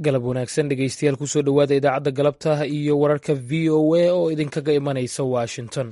galab wanaagsan dhegeystayaal kusoo dhowaada idaacadda galabta iyo wararka v o a oo idinkaga imanaysa washington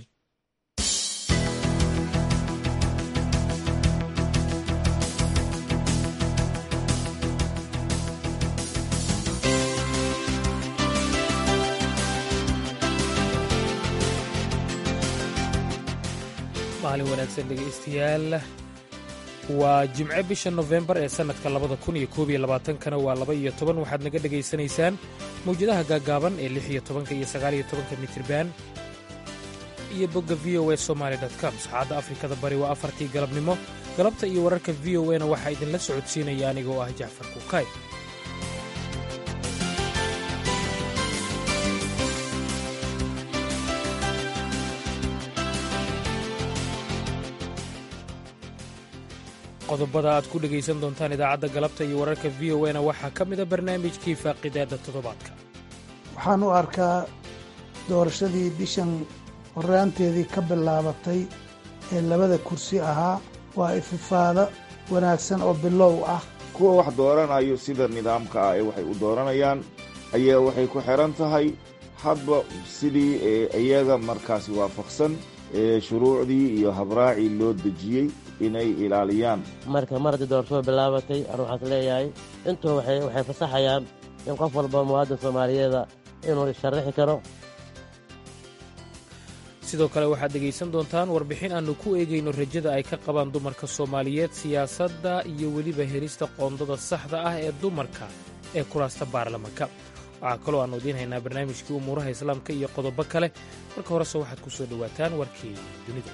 maalin wanaagsan dhegeystayaal waa jimce bisha nofembar ee sannadka labada kun iyo koob iyo labaatankana waa laba iyo toban waxaad naga dhegaysanaysaan mawjadaha gaaggaaban ee lix iyo tobanka iyo sagaal iyo tobanka mitirban iyo bogga v o a somaali com saacadda afrikada bari waa afartii galabnimo galabta iyo wararka v o a na waxaa idinla socodsiinaya anigoo ah jacfar kuukay qodobada aad ku dhegaysan doontaan idaacadda galabta iyo wararka v o na waxaa ka mida barnaamijkii faaqidaada toddobaadka waxaan u arkaa doorashadii bishan horraanteedii ka bilaabatay ee labada kursi ahaa waa ififaada wanaagsan oo bilow ah kuwa wax dooranayo sida nidaamka ah ee waxay u dooranayaan ayaa waxay ku xidhan tahay hadba sidii iyaga markaasi waafaqsan ee shuruucdii iyo habraacii loo dejiyey inay ilaaliyaan marka mar haddii doorashadu bilaabatay anu waxaan is leeyahay intuu waxay fasaxayaan in qof walba muwaadin soomaaliyeeda inuu isharrixi karo sidoo kale waxaad dhegaysan doontaan warbixin aannu ku eegayno rajada ay ka qabaan dumarka soomaaliyeed siyaasadda iyo weliba helista qoondada saxda ah ee dumarka ee kuraasta baarlamanka waxaa kaloo aannu idiin haynaa barnaamijkii umuuraha islaamka iyo qodobo kale marka horese waxaad ku soo dhowaataan warkii dunida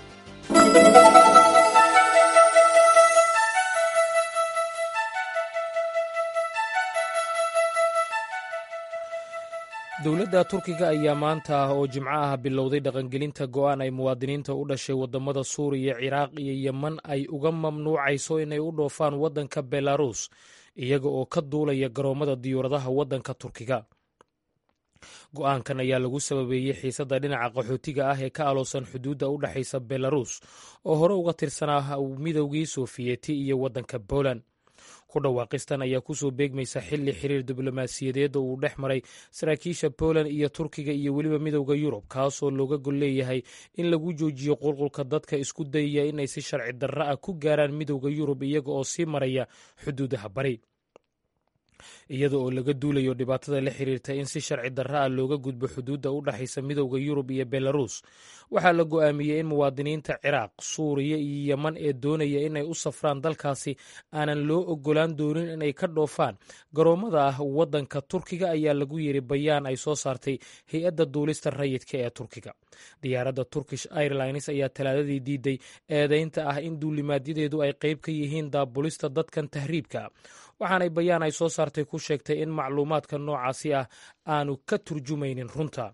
dowladda turkiga ayaa maanta oo jimco ah bilowday dhaqangelinta go'aan ay muwaadiniinta u dhashay waddamada suuriya ciraaq iyo yeman ay uga mamnuucayso inay u dhoofaan waddanka belarus iyaga oo ka duulaya garoommada diyuuradaha waddanka turkiga go'aankan ayaa lagu sababeeyey xiisadda dhinaca qaxootiga ah ee ka aloosan xuduudda u dhexaysa belarus oo hore uga tirsanaa midowgii sofiyeeti iyo waddanka poland ku dhawaaqistan ayaa kusoo beegmaysa xilli xiriir diblomaasiyadeed oo uu dhex maray saraakiisha poland iyo turkiga iyo weliba midowda yurub kaasoo looga gol leeyahay in lagu joojiyo qulqulka dadka isku dayaya inay si sharci darra ah ku gaaraan midowda yurub iyaga oo sii maraya xuduudaha bari iyada oo laga duulayo dhibaatada la xiriirta in si sharci darra ah looga gudbo xuduudda u dhexaysa midowda yurub iyo belarus waxaa la go'aamiyey in muwaadiniinta ciraaq suuriya iyo yeman ee doonaya inay u safraan dalkaasi aanan loo ogolaan doonin inay ka dhoofaan garoommada ah waddanka turkiga ayaa lagu yiri bayaan ay soo saartay hay-adda duulista rayidka ee turkiga diyaaradda turkish airlines ayaa talaadadii diiday eedaynta ah in duulimaadyadeedu ay qayb ka yihiin daabulista dadkan tahriibka waxaanay bayaan ay soo saartay ku sheegtay in macluumaadka noocaasi ah aanu ka turjumaynin runta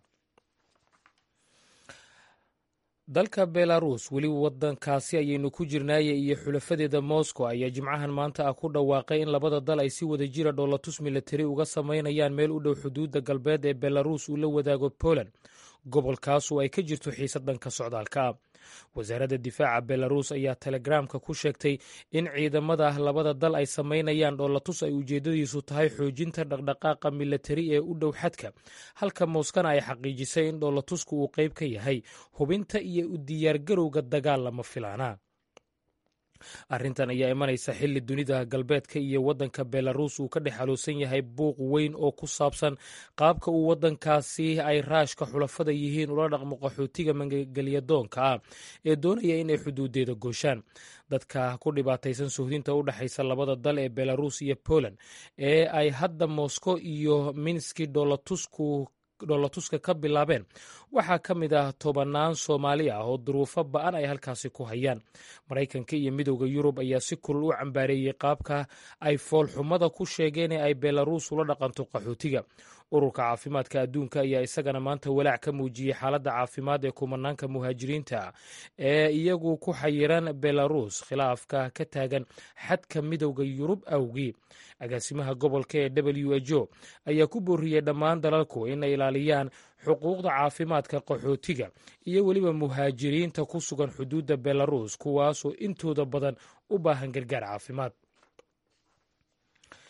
dalka belarus weli waddankaasi ayaynu ku jirnaaye iyo xulafadeeda moscow ayaa jimcahan maanta ah ku dhawaaqay in labada dal ay si wada jira dhoolatus milatari uga samaynayaan meel u dhow xuduudda galbeed ee belarus uu la wadaago poland gobolkaasu ay ka jirto xiisad dhanka socdaalka ah wasaaradda difaaca belarus ayaa telegramka ku sheegtay in ciidamada labada dal ay samaynayaan dhoolatus ay ujeeddadiisu tahay xoojinta dhaqdhaqaaqa milatari ee u dhow xadka halka mooskana ay xaqiijisay in dhoolatusku uu qayb ka yahay hubinta iyo u diyaargarowga dagaal lama filaana arrintan ayaa imanaysa xilli dunida galbeedka iyo waddanka belarus uu ka dhex haloosan yahay buuq weyn oo ku saabsan qaabka uu waddankaasi ay raashka xulafada yihiin ula dhaqmo qaxootiga mangelyadoonka ah ee doonaya inay xuduudeeda gooshaan dadka ku dhibaataysan suhdinta u dhexaysa labada dal ee belarus iyo poland ee ay hadda moscow iyo minski dhoolatusku dhoolatuska ka bilaabeen waxaa ka mid ah tobannaan soomaali ah oo duruufo ba'an ay halkaasi ku hayaan maraykanka iyo midowda yurub ayaa si kulul u cambaareeyey qaabka ay foolxumada ku sheegeen ee ay belarus ula dhaqanto qaxootiga ururka caafimaadka adduunka ayaa isagana maanta walaac ka muujiyey xaaladda caafimaad ee kumanaanka muhaajiriinta ee iyagu ku xayiran belarus khilaafka ka taagan xadka midowda yurub awgii agaasimaha gobolka ee w h o ayaa ku booriyey dhammaan dalalku inay ilaaliyaan xuquuqda caafimaadka qaxootiga iyo weliba muhaajiriinta ku sugan xuduudda belarus kuwaasoo intooda badan u baahan gargaar caafimaad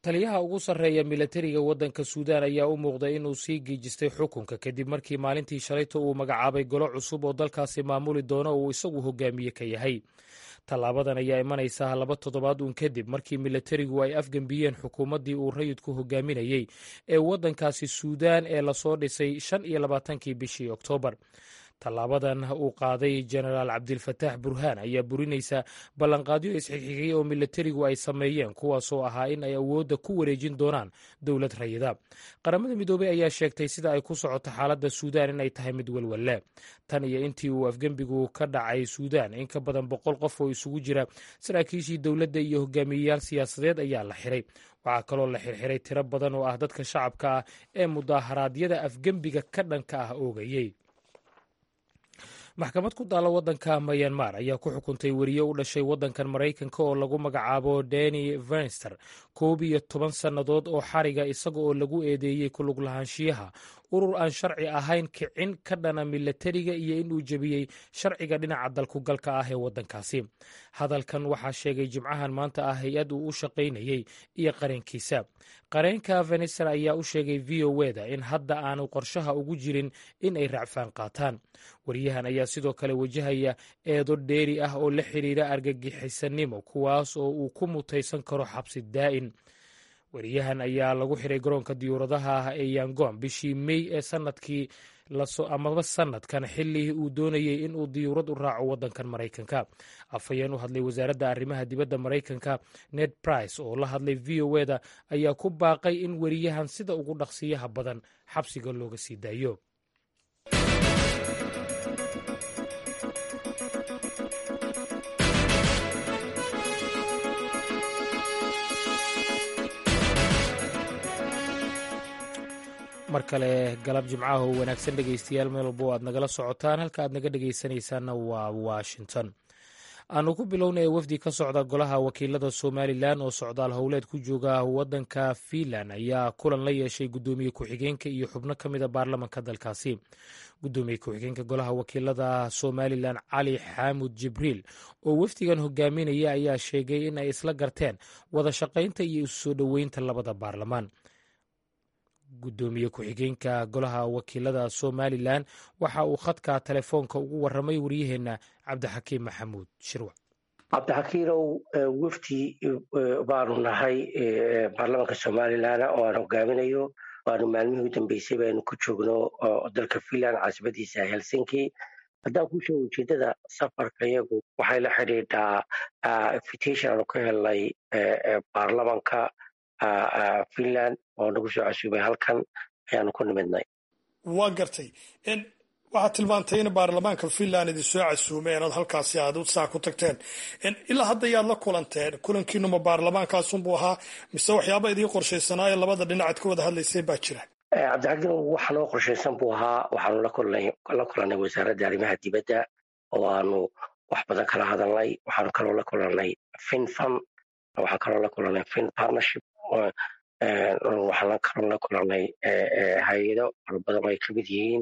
taliyaha ugu sarreeya milatariga waddanka suudaan ayaa u muuqday inuu sii giijistay xukunka kadib markii maalintii shalayta uu magacaabay golo cusub oo dalkaasi maamuli doono uu isagu hogaamiye ka yahay tallaabadan ayaa imanaysaa laba toddobaad uun kadib markii milatarigu ay afgembiyeen xukuumaddii uu rayidku hogaaminayey ee waddankaasi suudaan ee lasoo dhisay shan iyo labaatankii bishii oktoobar tallaabadan uu qaaday jenaraal cabdilfataax burhaan ayaa burinaysa ballanqaadyo isxigxigay oo milatarigu ay sameeyeen kuwaasoo ahaa in ay awoodda ku wareejin doonaan dowlad rayida qaramada midoobey ayaa sheegtay sida ay ku socoto xaaladda suudaan inay tahay mid walwalle tan iyo intii uu afgembigu ka dhacay suudaan in ka badan boqol qof oo isugu jira saraakiishii dowladda iyo hogaamiyeyaal siyaasadeed ayaa la xiray waxaa kaloo la xirxiray tiro badan oo ah dadka shacabka ah ee mudaaharaadyada afgembiga ka dhanka ah oogayey maxkamad ku taalla waddanka mayanmar ayaa ku xukuntay weriye u dhashay waddankan maraykanka oo lagu magacaabo deni venster koob iyo toban sannadood oo xariga isaga oo lagu eedeeyey kulug lahaanshiyaha urur aan sharci ahayn kicin ka dhana milatariga iyo inuu jebiyey sharciga dhinaca dalkugalka ah ee waddankaasi hadalkan waxaa sheegay jimcahan maanta ah hay-ad uu u shaqaynayey iyo qareenkiisa qareenka venester ayaa u sheegay v o weda in hadda aanu qorshaha ugu jirin in ay racfaan qaataan wariyahan ayaa sidoo kale wajahaya eedo dheeri ah oo la xiriira argagixisanimo kuwaas oo uu ku mutaysan karo xabsi daa'in wariyahan ayaa lagu xiray garoonka diyuuradaha ah ee yangon bishii mey ee sanadkii amaba sanadkan xilli uu doonayey in uu diyuurad u raaco waddankan maraykanka afhayeen u hadlay wasaaradda arrimaha dibadda maraykanka ned price oo la hadlay v o eda ayaa ku baaqay in weriyahan sida ugu dhaqsiyaha badan xabsiga looga sii daayo mar kale galab jimcaha oo wanaagsan dhegaystayaal meel walbo aad nagala socotaan halka aad naga dhegaysanaysaanna waa washington aanu ku bilownay wafdi ka socda golaha wakiilada somalilan oo socdaal howleed ku jooga waddanka fiinland ayaa kulan la yeeshay guddoomiye ku-xigeenka iyo xubno ka mida baarlamanka dalkaasi guddoomiye ku-xigeenka golaha wakiilada somalilan cali xaamud jibriil oo wafdigan hogaaminaya ayaa sheegay in ay isla garteen wada shaqaynta iyo isu soo dhoweynta labada baarlamaan guddoomiye ku-xigeenka golaha wakiilada somalilan waxa uu khadka telefoonka ugu waramay waryaheenna cabdixakiim maxamuud shirwac cabdixakiinow wafdi baanu nahay baarlamanka somalilan oo aan hogaaminayo waanu maalmihii u dambeysay baynu ku joogno dalka finland caasimadiisa helsinki haddaan ku sheego ujeedada safarka iyagu waxay la xidhiidhaa invitation aanu ka helnay baarlamanka finland oo nagu soo casuubay halkan ayaanu ku nimidnay waa gartay waxaad tilmaantay in baarlamaanka finland idin soo casuumeen ood halkaasi aad saa ku tagteen ilaa hadda yaad la kulanteen kulankiinuma baarlamaankaasunbuu ahaa mise waxyaaba idiin qorshaysanaa ee labada dhinacaad ka wada hadlayseen baa jira cabdixakiin wax noo qorshaysan buu ahaa waxaanu la kulannay wasaaradda arrimaha dibadda oo aanu wax badan kala hadalnay waxaanu kaloo la kulannay finfan waxaan kaloo la kulannay fin partnership waxaan kaloo la kulannay hay-ado fara badan oo ay ka mid yihiin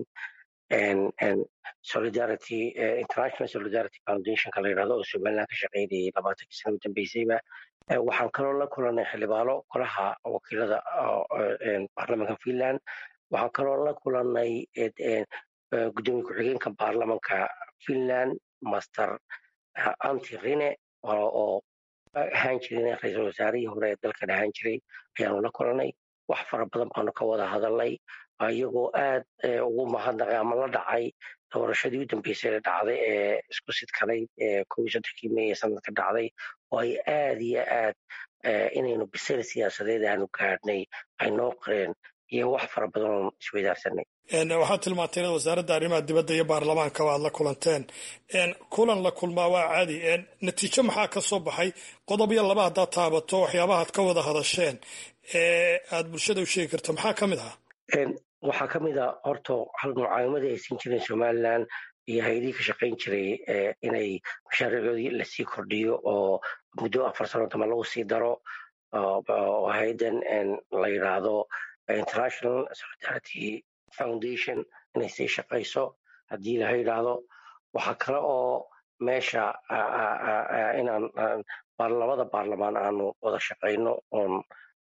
solidarity international solidarity foundationka la yidhahdo oo somaliland ka shaqaynayay labaatankii sana u dambeysayba waxaan kaloo la kulannay xildhibaano golaha wakiilada baarlamanka finland waxaan kaloo la kulannay guddoomiye ku-xigeenka baarlamanka finland master anti rine oo ahaan jirin ra-iisul wasaarihii hore ee dalkan ahaan jiray ayaanu la kulannay wax fara badan baanu ka wada hadalnay iyagoo aad ugu mahadnaqay ama la dhacay doorashadii u dambeysay ee dhacday ee isku sidkanayd ee kow iyo soddonkii mey ee sanadka dhacday oo ay aad iyo aad inaynu bisayl siyaasadeed aanu gaadhnay ay noo qoreen iyo wax fara badan oon isweydaarsanay waxaad tilmaantay inaad wasaaradda arrimaha dibadda iyo baarlamaankaba aad la kulanteen kulan la kulmaa waa caadi natiijo maxaa ka soo baxay qodob iyo laba haddaad taabato waxyaabahaad ka wada hadasheen ee aad bulshada u sheegi karto maxaa ka mid ahaa waxaa ka mid a horta hal mucaawimadii ay siin jireen somalilan iyo hay-adihii ka shaqayn jiray inay mashaariicoodii lasii kordhiyo oo muddo afar sano dama lagu sii daro oo hay-addan la yidhaahdo international solidarity foundation inay sii shaqayso haddii laha yidhaahdo waxaa kale oo meesha inaan labada baarlamaan aanu wada shaqayno oon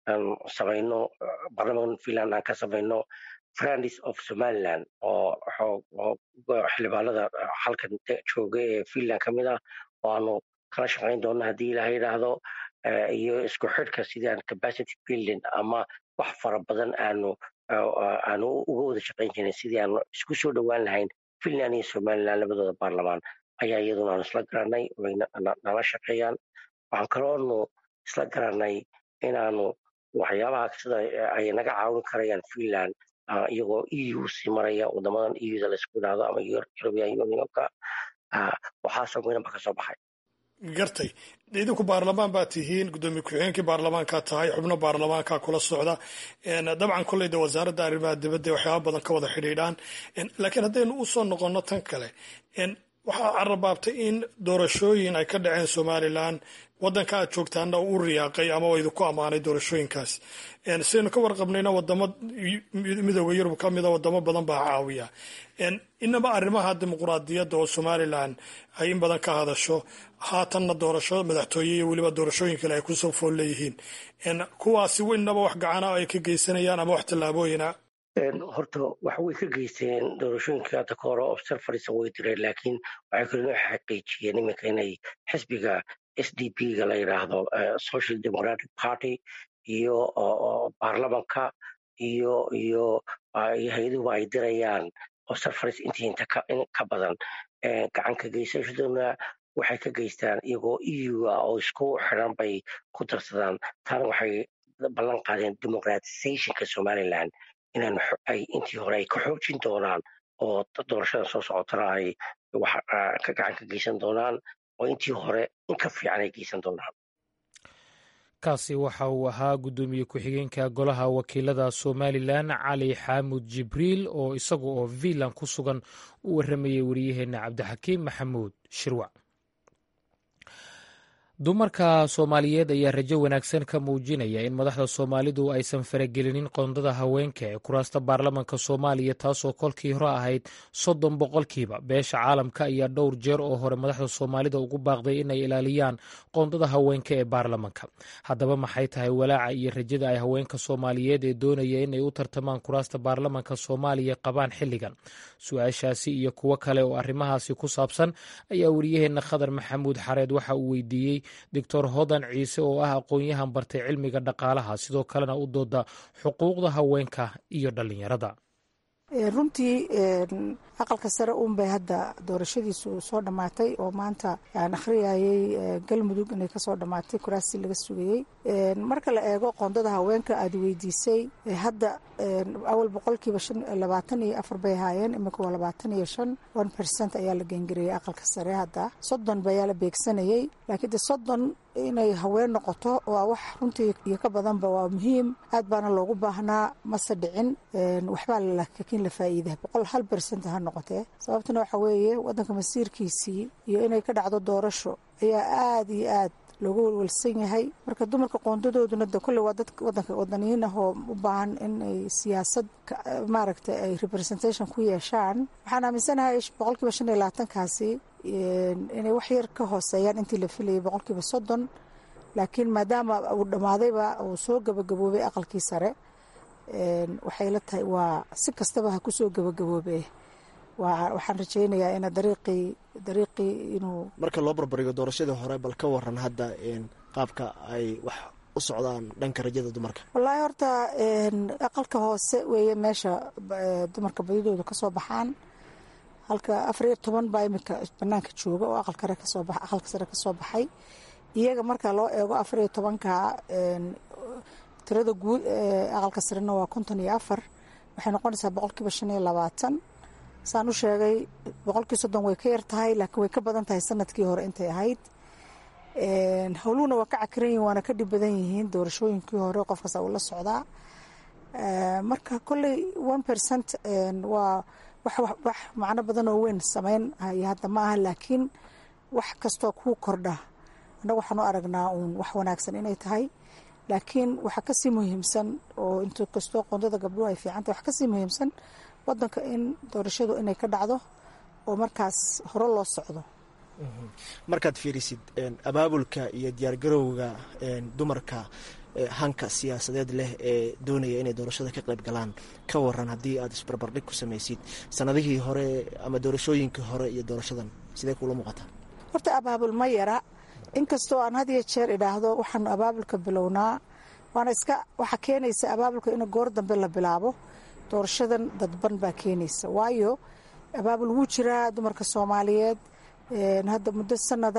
aan samayno baarlamanka finland aan ka samayno friends of somaliland oo xildhibaanada halkan jooga ee finland ka mid ah oo aanu kala shaqayn doonno haddii ilaha yidhaahdo iyo isku xidhka sidii aan capacity building ama wax fara badan aanu aanu uga wada shaqayn jirin sidii aanu isku soo dhowaan lahayn finland iyo somaliland labadooda baarlamaan ayaa iyaduna aanu isla garanay way nala shaqeeyaan waxaan kaloonu isla garanay inaanu waxyaabaha sida ay naga caawin karayaan finland iyagoo eu sii maraya wadamadan euda laisku idhaahdo ama european unionka waxaasoo midnaba ka soo baxay gartay idinku baarlamaan baa tihiin guddoomiye ku-xigeenkii baarlamaankaa tahay xubno baarlamaanka kula socda dabcan kolleyda wasaaradda arrimaha dibadda waxyaaba badan ka wada xidhiidhaan laakiin haddaynu u soo noqonno tan kale waxaa carabaabtay in doorashooyin ay ka dhaceen somalilan waddanka aad joogtaana u riyaaqay ama idinku ammaanay doorashooyinkaas sidaynu ka warqabnayna wadamo midooda yurub ka mida wadamo badan baa caawiya inaba arrimaha dimuquraadiyadda oo somalilan ay in badan ka hadasho haatanna doorasho madaxtooye iyo weliba doorashooyin kale ay kusoo fool leeyihiin kuwaasi inaba wax gacana ay ka geysanayaan ama wax tallaabooyina horta wax way ka geysteen doorashooyinkii hadda ka hore observerisa way direen laakiin waxay kaloo xaqiijiyeen iminka inay xisbiga s d p ga la yidhaahdo social democratic party iyo baarlamanka iyo iyo hay-aduhu ay dirayaan observeris intii inta ka badan gacanka geysashaduna waxay ka geystaan iyagoo eu ah oo isku xiran bay ku darsadaan taana waxay ballan qaadeen democratizationka somaliland inaan ay intii hore ay ka xoojin doonaan oo doorashada soo socotana ay wax ka gacan ka geysan doonaan oo intii hore in ka fiican ay geysan doonaan kaasi waxa uu ahaa guddoomiye ku-xigeenka golaha wakiilada somalilan cali xaamud jibriil oo isaga oo vilan ku sugan u warramayay wariyaheenna cabdixakiim maxamuud shirwac dumarka soomaaliyeed ayaa rajo wanaagsan ka muujinaya in madaxda soomaalidu aysan faragelinin qoondada haweenka ee kuraasta baarlamanka soomaaliya taasoo kolkii hore ahayd soddon boqolkiiba beesha caalamka ayaa dhowr jeer oo hore madaxda soomaalida ugu baaqday inay ilaaliyaan qoondada haweenka ee baarlamanka haddaba maxay tahay walaaca iyo rajada ay haweenka soomaaliyeed ee doonaya inay u tartamaan kuraasta baarlamanka soomaaliya qabaan xilligan su-aashaasi iyo kuwo kale oo arrimahaasi ku saabsan ayaa wariyaheenna khadar maxamuud xareed waxa uu weydiiyey doctor hodan ciise oo ah aqoon-yahan bartay cilmiga dhaqaalaha sidoo kalena u dooda xuquuqda haweenka iyo dhallinyarada runtii aqalka sare uunbay hadda doorashadiisu soo dhammaatay oo maanta aan akhriyayay galmudug inay kasoo dhammaatay kuraasi laga sugayey marka la eego qoondada haweenka aada weydiisay hadda awal boqolkiiba labaatan iyo afar bay ahaayeen iminka waa labaatan iyo shan one percent ayaa la geengariyey aqalka sare hadda soddon bayaa la beegsanayey laakiin de soddon inay haween noqoto waa wax runtii iyo ka badanba waa muhiim aad baana loogu baahnaa mase dhicin waxbaa laakiin la faa'iida boqol hal bersent ha noqotee sababtuna waxa weeye waddanka masiirkiisii iyo inay ka dhacdo doorasho ayaa aada iyo aad loogu walwalsan yahay marka dumarka qoondadooduna de kolley waa dad wadanka wadaniyiin ah oo u baahan in ay siyaasad maaragtay ay representation ku yeeshaan waxaan aaminsanahay boqolkiiba shan iyo labaatankaasi inay wax yar ka hooseeyaan intii la filayay boqolkiiba soddon laakiin maadaama uu dhammaadayba uu soo gabagaboobay aqalkii sare waxay la tahay waa si kastaba ha kusoo gabagaboobe waxaan rajaynayaa ina dariiqii dariiqii inuu marka loo barbarigo doorashadii hore bal ka waran hadda qaabka ay wax u socdaan dhanka rajada dumarka wallaahi horta aqalka hoose weeye meesha dumarka badidooda kasoo baxaan halka afar iyo toban baa iminka banaanka jooga oo aqalkare kasoo ba aqalka sare kasoo baxay iyaga marka loo eego afar iyo tobanka tirada guud ee aqalka sarena waa konton iyo afar waxay noqonaysaa boqolkiiba shan iyo labaatan saan u sheegay boqolkii soddon way ka yar tahay laakiin way ka badan tahay sanadkii hore intay ahayd howluhuna waa ka cakiran yihin waana ka dhib badan yihiin doorashooyinkii hore qof kasta uu la socdaa marka kolley one percent waa wax macno badan oo weyn sameyn haya hadda ma aha laakiin wax kastoo kuu kordha annaga waxaan u aragnaa uun wax wanaagsan inay tahay laakiin waxaa kasii muhiimsan oo int kastoo qoondada gabdhuhu ay fiicantah waxaa kasii muhiimsan wadanka in doorashadu inay ka dhacdo oo markaas hore loo socdo markaad fiirisid abaabulka iyo diyaargarowga dumarka hanka siyaasadeed leh ee doonaya inay doorashada ka qayb galaan ka waran haddii aad isbarbardhig ku samaysid sanadihii hore ama doorashooyinkii hore iyo doorashadan sidee kuula muuqataa horta abaabul ma yara inkastoo aan had iyo jeer idhaahdo waxaanu abaabulka bilownaa waana iska waxaa keenaysa abaabulka in goor dambe la bilaabo doorashadan dadban baa keenaysa waayo abaabul wuu jiraa dumarka soomaaliyeed hadda muddo sanada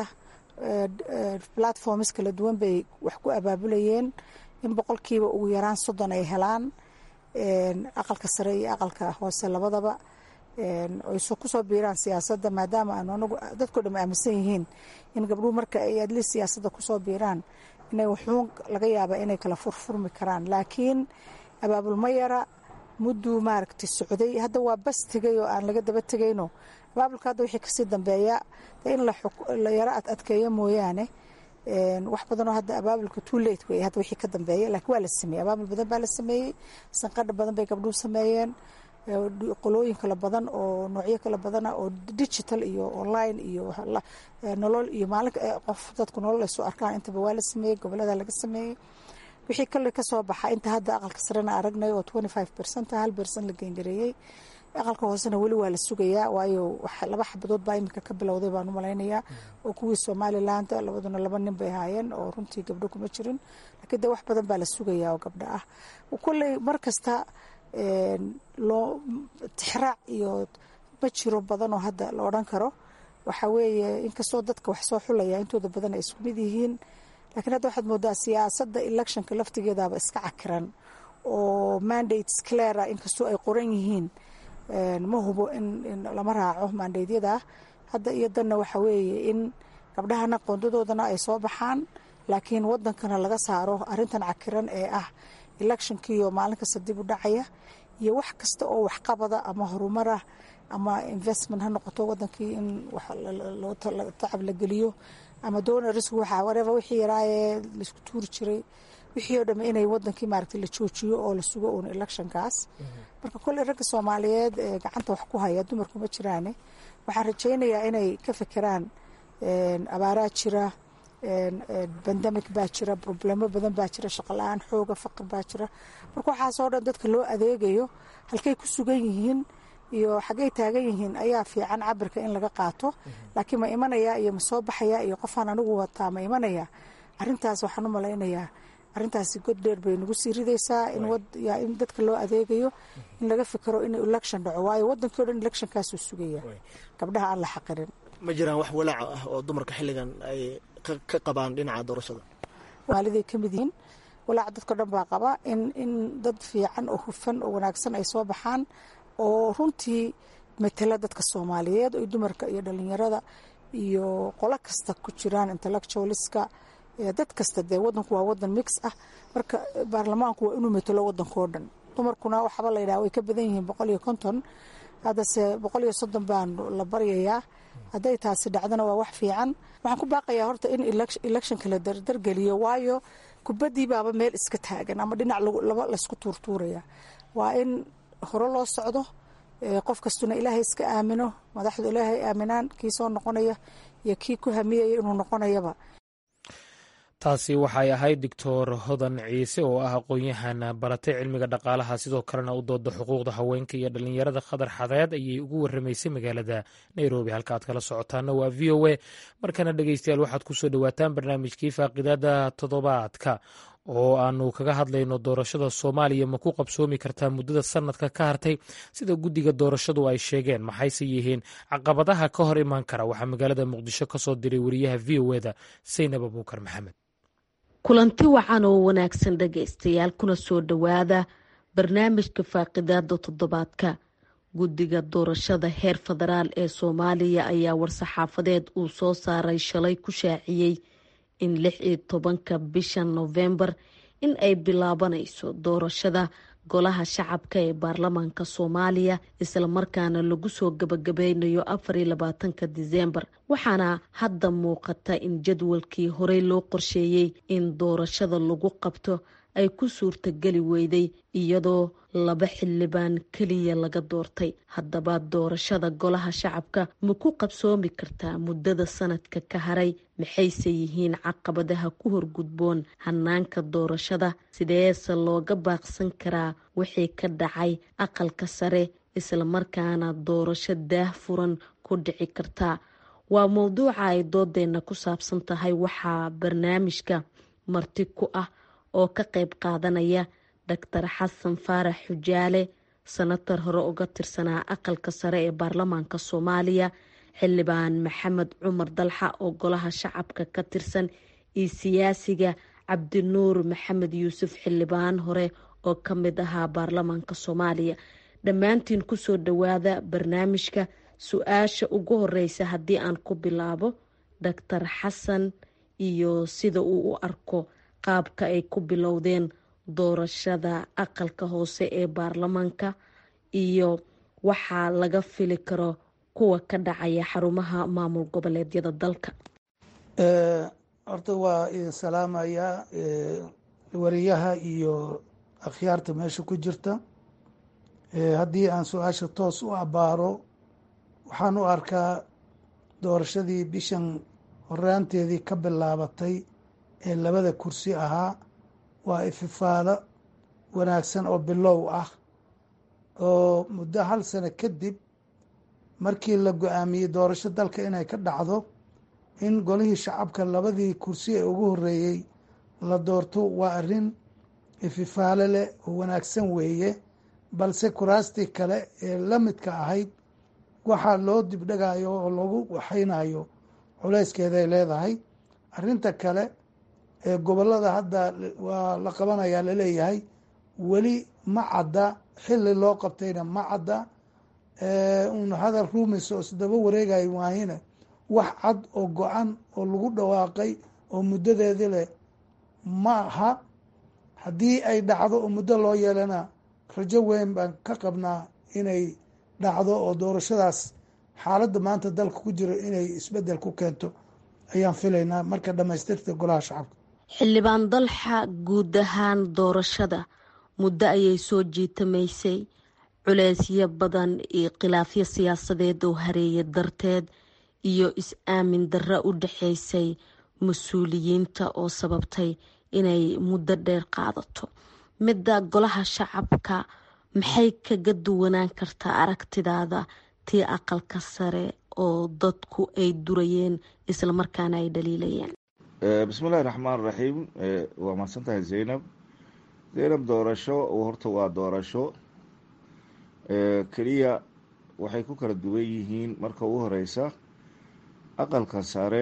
platforms kala duwan bay wax ku abaabulayeen in boqolkiiba ugu yaraan soddon ay helaan aqalka sare iyo aqalka hoose labadaba ay kusoo biiraan siyaasadda maadaama aanu anagu dadkao dham aaminsan yihiin in gabdhuhu marka ay adli siyaasadda kusoo biiraan inay wuxuun laga yaabaa inay kala furfurmi karaan laakiin abaabul ma yara mudduu maaragtay socday hadda waa bas tegay oo aan laga daba tegayno abaabulka hadda wixii kasii dambeeya in la yaro ad adkeeyo mooyaane wax badanoo hadda abaabulka too late wey hadda wixii ka dambeeya laakiin waa la sameeyey abaabul badan baa la sameeyey sanqadha badan bay gabdhuhu sameeyeen qolooyin kala badan oo noocyo kala badana oo digital iyo online iyo nolol iyo maalin qof dadku nolol ay soo arkaan intaba waa la sameeyey gobolada laga sameeyey wixii kale kasoo baxa inta hadda aqalka sarena aragnay oo twenty five percent hal percent la geengareeyey aqalka hoosena weli waa la sugayaa waayo laba xabadood baa iminka ka bilowday baan u malaynayaa oo kuwii somaliland labaduna laba nin bay ahaayeen oo runtii gabdho kuma jirin laakiin de wax badan baa la sugayaa oo gabdho ah kolley mar kasta loo tixraac iyo ma jiro badan oo hadda la odhan karo waxaa weeye inkastoo dadka wax soo xulaya intooda badan ay isku mid yihiin lakiin hadda waxaad moodaa siyaasadda electionka laftigeedaba iska cakiran oo mandates clara inkastoo ay qoran yihiin ma hubo in lama raaco mandateyada hadda iyo danna waxa weeye in gabdhahana qoondadoodana ay soo baxaan laakiin wadankana laga saaro arintan cakiran ee ah electionkiiyo maalin kasta dib u dhacaya iyo wax kasta oo waxqabada ama horumarah ama investment ha noqoto wadankii in tacab la geliyo ama donors wareva wixii yaraayee laisku tuuri jiray wixii oo dhamme inay wadankii maaragtay la joojiyo oo la sugo uun electionkaas marka kolley ragga soomaaliyeed ee gacanta wax ku haya dumarku ma jiraane waxaan rajaynayaa inay ka fekeraan abaaraa jira bandemic baa jira problemo badan baa jira shaqola-aan xooga faqir baa jira marka waxaasoo dhan dadka loo adeegayo halkay ku sugan yihiin iyo xaggay taagan yihiin ayaa fiican cabirka in laga qaato laakiin ma imanaya iyo ma soo baxaya iyo qofaan anigu wataa ma imanaya arintaas waxaan u malaynayaa arintaasi god dheer bay nagu sii ridaysaa in dadka loo adeegayo in laga fikero in election dhaco waayo wadankii o dhan electionkaasuu sugaya gabdhaha aan la xaqirin ma jiraan wax walaaca ah oo dumarka xilligan ay ka qabaan dhinaca doorashada waaliday ka mid yihiin walaaca dadko dhan baa qaba in in dad fiican oo hufan oo wanaagsan ay soo baxaan oo runtii matala dadka soomaaliyeed oo dumarka iyo dhalinyarada iyo qolo kasta ku jiraan intellectualiska dad kasta dee wadanku waa wadan mix ah marka baarlamaanku waa inuu matalo wadankao dhan dumarkuna waxaaba la yidhaha way ka badan yihiin boqol iyo konton haddase boqol iyo soddon baan la baryayaa hadday taasi dhacdana waa wax fiican waxaan ku baaqayaa horta in electionka la dardargeliyo waayo kubaddii baaba meel iska taagan ama dhinac laba laysku tuurtuuraya waa in hore loo socdo qof kastuna ilaahay iska aamino madaxdu ilaahay aaminaan kii soo noqonaya iyo kii ku hamiyaya inuu noqonayaba taasi waxay ahayd doctor hodan ciise oo ah aqoon-yahan baratay cilmiga dhaqaalaha sidoo kalena u dooda xuquuqda haweenka iyo dhalinyarada khadar xadeed ayay ugu waramaysay magaalada nairobi halka aad kala socotaana waa v o a markana dhegeystayaal waxaad kusoo dhowaataan barnaamijkii faaqidaada toddobaadka oo aanu kaga hadlayno doorashada soomaaliya ma ku qabsoomi kartaa muddada sanadka ka hartay sida guddiga doorashadu ay sheegeen maxayse yihiin caqabadaha ka hor imaan kara waxaa magaalada muqdisho kasoo diray wariyaha v o eda saynab abuukar maxamed kulanti wacan oo wanaagsan dhagaystayaal kuna soo dhowaada barnaamijka faaqidaada toddobaadka guddiga doorashada heer federaal ee soomaaliya ayaa war-saxaafadeed uu soo saaray shalay ku shaaciyey in lix iyo tobanka bisha noofembar in ay bilaabanayso doorashada golaha shacabka ee baarlamaanka soomaaliya islamarkaana lagu soo gabagabeynayo afar iyo labaatanka diseembar waxaana hadda muuqata in jadwalkii horey loo qorsheeyey in doorashada lagu qabto ay ku suurtageli weyday iyadoo laba xildhibaan keliya laga doortay haddaba doorashada golaha shacabka ma ku qabsoomi kartaa muddada sanadka ka haray maxayse yihiin caqabadaha ku horgudboon hanaanka doorashada sideese looga baaqsan karaa wixii ka dhacay aqalka sare islamarkaana doorasho daah furan ku dhici kartaa waa mowduuca ay doodeenna ku saabsan tahay waxaa barnaamijka marti ku ah oo ka qayb qaadanaya doctor xasan faarax xujaale sanatar hore uga tirsanaa aqalka sare ee baarlamaanka soomaaliya xildhibaan maxamed cumar dalxa oo golaha shacabka ka tirsan iyo siyaasiga cabdinuur maxamed yuusuf xildhibaan hore oo ka mid ahaa baarlamaanka soomaaliya dhammaantiin kusoo dhawaada barnaamijka su-aasha ugu horeysa haddii aan ku bilaabo doctor xasan iyo sida uu u arko qaabka ay ku bilowdeen doorashada aqalka hoose ee baarlamaanka iyo waxaa laga fili karo kuwa ka dhacaya xarumaha maamul goboleedyada dalka horta waa idin salaamayaa wariyaha iyo akhyaarta meesha ku jirta haddii aan su-aasha toos u abaaro waxaan u arkaa doorashadii bishan horaanteedii ka bilaabatay ee labada kursi ahaa waa ififaado wanaagsan oo bilow ah oo muddo hal sano kadib markii la go-aamiyey doorasho dalka inay ka dhacdo in golihii shacabka labadii kursi ee ugu horeeyey la doorto waa arrin ififaalo leh oo wanaagsan weeye balse kuraastii kale ee la midka ahayd waxaa loo dibdhagayo oo lagu waxaynayo culayskeeday leedahay arrinta kale ee gobollada hadda waa la qabanayaa laleeyahay weli ma cadda xilli loo qabtayna ma cadda un hadal ruumis oo isdaba wareegayo waahina wax cad oo go-an oo lagu dhawaaqay oo muddadeedi leh ma aha haddii ay dhacdo oo muddo loo yeelana rajo weyn baan ka qabnaa inay dhacdo oo doorashadaas xaaladda maanta dalka ku jiro inay isbeddel ku keento ayaan filaynaa marka dhammaystirta golaha shacabka xildhibaan dalxa guud ahaan doorashada muddo ayay soo jiitamaysay culeysyo badan iyo khilaafyo siyaasadeed oo hareeya darteed iyo is-aamin darro u dhexeysay mas-uuliyiinta oo sababtay inay muddo dheer qaadato midda golaha shacabka maxay kaga duwanaan kartaa aragtidaada tii aqalka sare oo dadku ay durayeen islamarkaana ay dhaliilayeen bismillahi raxmaan raxiim waa mahadsan tahay zaynab zaynab doorasho horta waa doorasho keliya waxay ku kala duwan yihiin marka ugu horeysa aqalka sare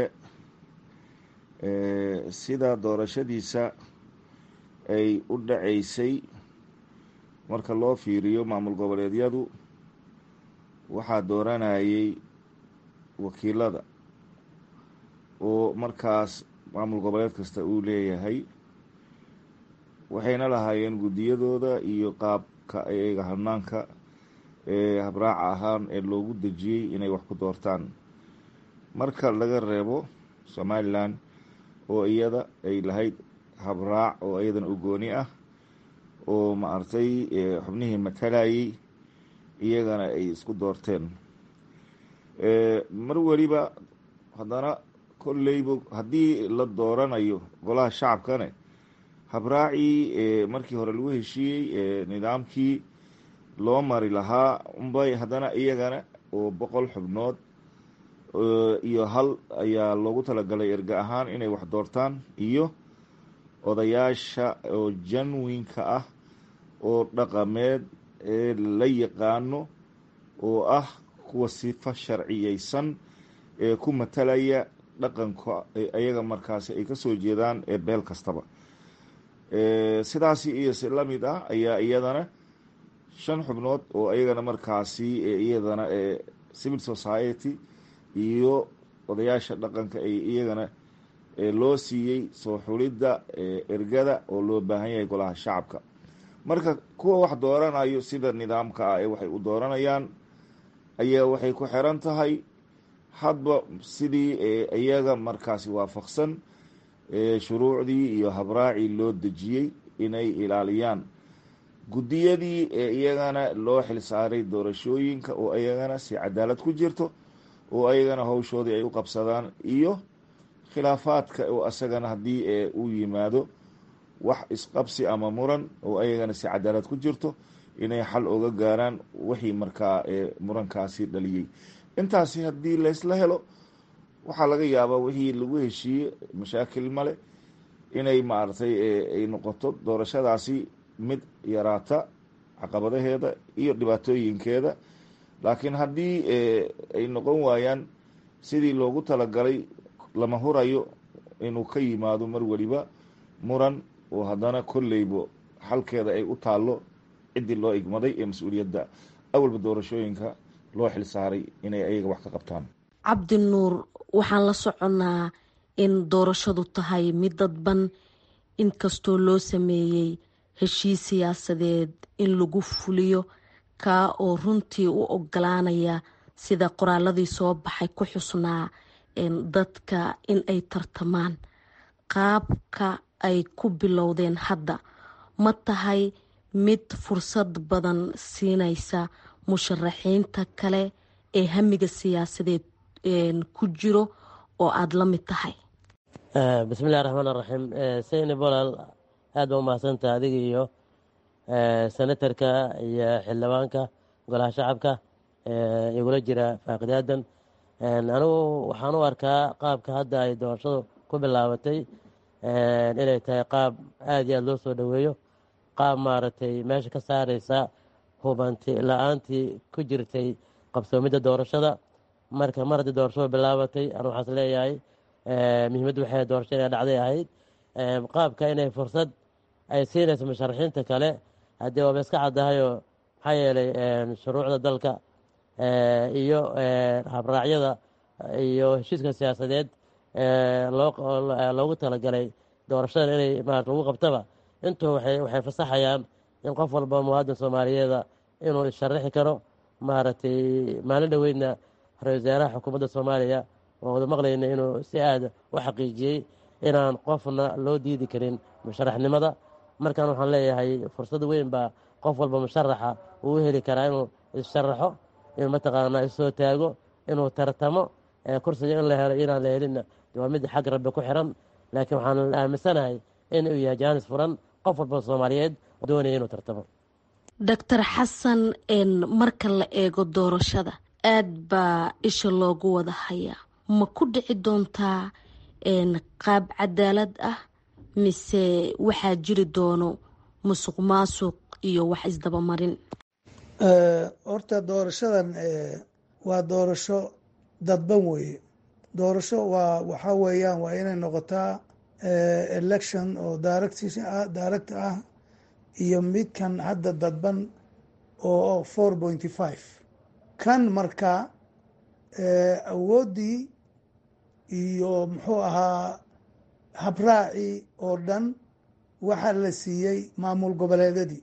sida doorashadiisa ay u dhaceysay marka loo fiiriyo maamul goboleedyadu waxaa dooranayay wakiilada oo markaas maamul goboleed kasta uu leeyahay waxayna lahaayeen guddiyadooda iyo qaabka ayaga hanaanka ee habraaca ahaan ee loogu dejiyey inay wax ku doortaan marka laga reebo somalilan oo iyada ay lahayd habraac oo iyadana u gooni ah oo maaragtay xubnihii matalayay iyagana ay isku doorteen mar weliba haddana kolleyba haddii la dooranayo golaha shacabkane habraacii markii hore lagu heshiiyey nidaamkii loo mari lahaa unbay haddana iyagana oo boqol xubnood iyo hal ayaa loogu talagalay erga ahaan inay wax doortaan iyo odayaasha oo janwinka ah oo dhaqameed ee la yaqaano oo ah kuwa sifa sharciyeysan ee ku matalaya dhaqanka ayaga markaasi ay kasoo jeedaan ee beel kastaba sidaasi iyo si lamid ah ayaa iyadana shan xubnood oo iyagana markaasi iyadana civil society iyo odayaasha dhaqanka ay iyagana loo siiyey soo xulidda ergada oo loo baahan yahay golaha shacabka marka kuwa wax dooranayo sida nidaamka ah ee waxay u dooranayaan ayaa waxay ku xiran tahay hadba sidii iyaga markaasi waafaqsan shuruucdii iyo habraacii loo dejiyey inay ilaaliyaan guddiyadii ee iyagana loo xilsaaray doorashooyinka oo iyagana si cadaalad ku jirto oo ayagana howshoodii ay u qabsadaan iyo khilaafaadka oo asagana haddii ee uu yimaado wax isqabsi ama muran oo ayagana si cadaalad ku jirto inay xal oga gaaraan wixii markaa ee murankaasi dhaliyey intaasi haddii laysla helo waxaa laga yaabaa wixii lagu heshiiyey mashaakil male inay maaragtay ay noqoto doorashadaasi mid yaraata caqabadaheeda iyo dhibaatooyinkeeda laakiin haddii ay noqon waayaan sidii loogu talagalay lama hurayo inuu ka yimaado mar weliba muran oo haddana kolleybo xalkeeda ay u taallo ciddii loo igmaday ee mas-uuliyadda awalba doorashooyinka loo xilsaaray inay ayaga wax ka qabtaan cabdi nuur waxaan la soconnaa in doorashadu tahay mid dadban inkastoo loo sameeyey heshiis siyaasadeed in lagu fuliyo kaa oo runtii u ogolaanaya sida qoraaladii soo baxay ku xusnaa dadka in ay tartamaan qaabka ay ku bilowdeen hadda ma tahay mid fursad badan siinaysa musharaxiinta kale ee hamiga siyaasadeed ku jiro oo aada la mid tahay bismillahi raxmaan raxiim sayni bolal aad baa umahadsantaha adiga iyo senatarka iyo xildhibaanka golaha shacabka igula jira faaqidaadan anigu waxaan u arkaa qaabka hadda ay doorashadu ku bilaabatay inay tahay qaab aada iyo aada loo soo dhoweeyo qaab maaragtay meesha ka saareysa hubanti la-aantii ku jirtay qabsoomidda doorashada marka mar haddii doorashadu bilaabatay anu waxaas leeyahay muhiimaddu waxay doorasho inay dhacday ahayd qaabka inay fursad ay siinayso musharaxiinta kale haddii waaba iska caddahayoo maxaa yeelay shuruucda dalka iyo habraacyada iyo heshiiska siyaasadeed loogu talagalay doorashada inay marat lagu qabtaba intuu waxay fasaxayaan in qof walba muwaadin soomaaliyeeda inuu isharaxi karo maaragtay maalin dhoweydna ra-isul wasaaraha xukuumadda soomaaliya oo wada maqlayna inuu si aada u xaqiijiyey inaan qofna loo diidi karin musharaxnimada markan waxaan leeyahay fursad weyn baa qof walba musharaxa uu heli karaa inuu isharaxo inuu mataqaanaa issoo taago inuu tartamo kursiga in la helo inaan la helinna waa mid xag rabbi ku xiran laakiin waxaan aaminsanahay in uu yahay jaanis furan qof walba soomaaliyeed doonaya inuu tartamo doctor xasan marka la eego doorashada aad baa isha loogu wada hayaa ma ku dhici doontaa qaab cadaalad ah mise waxaa jiri doono musuq maasuq iyo wax isdabamarin horta doorashadan waa doorasho dadban weeye doorasho waa waxaa weeyaan waa inay noqotaa election oo direct direct ah iyo midkan hadda dadban oo four pointy five kan marka awooddii iyo muxuu ahaa habraacii oo dhan waxaa la siiyey maamul goboleedyadii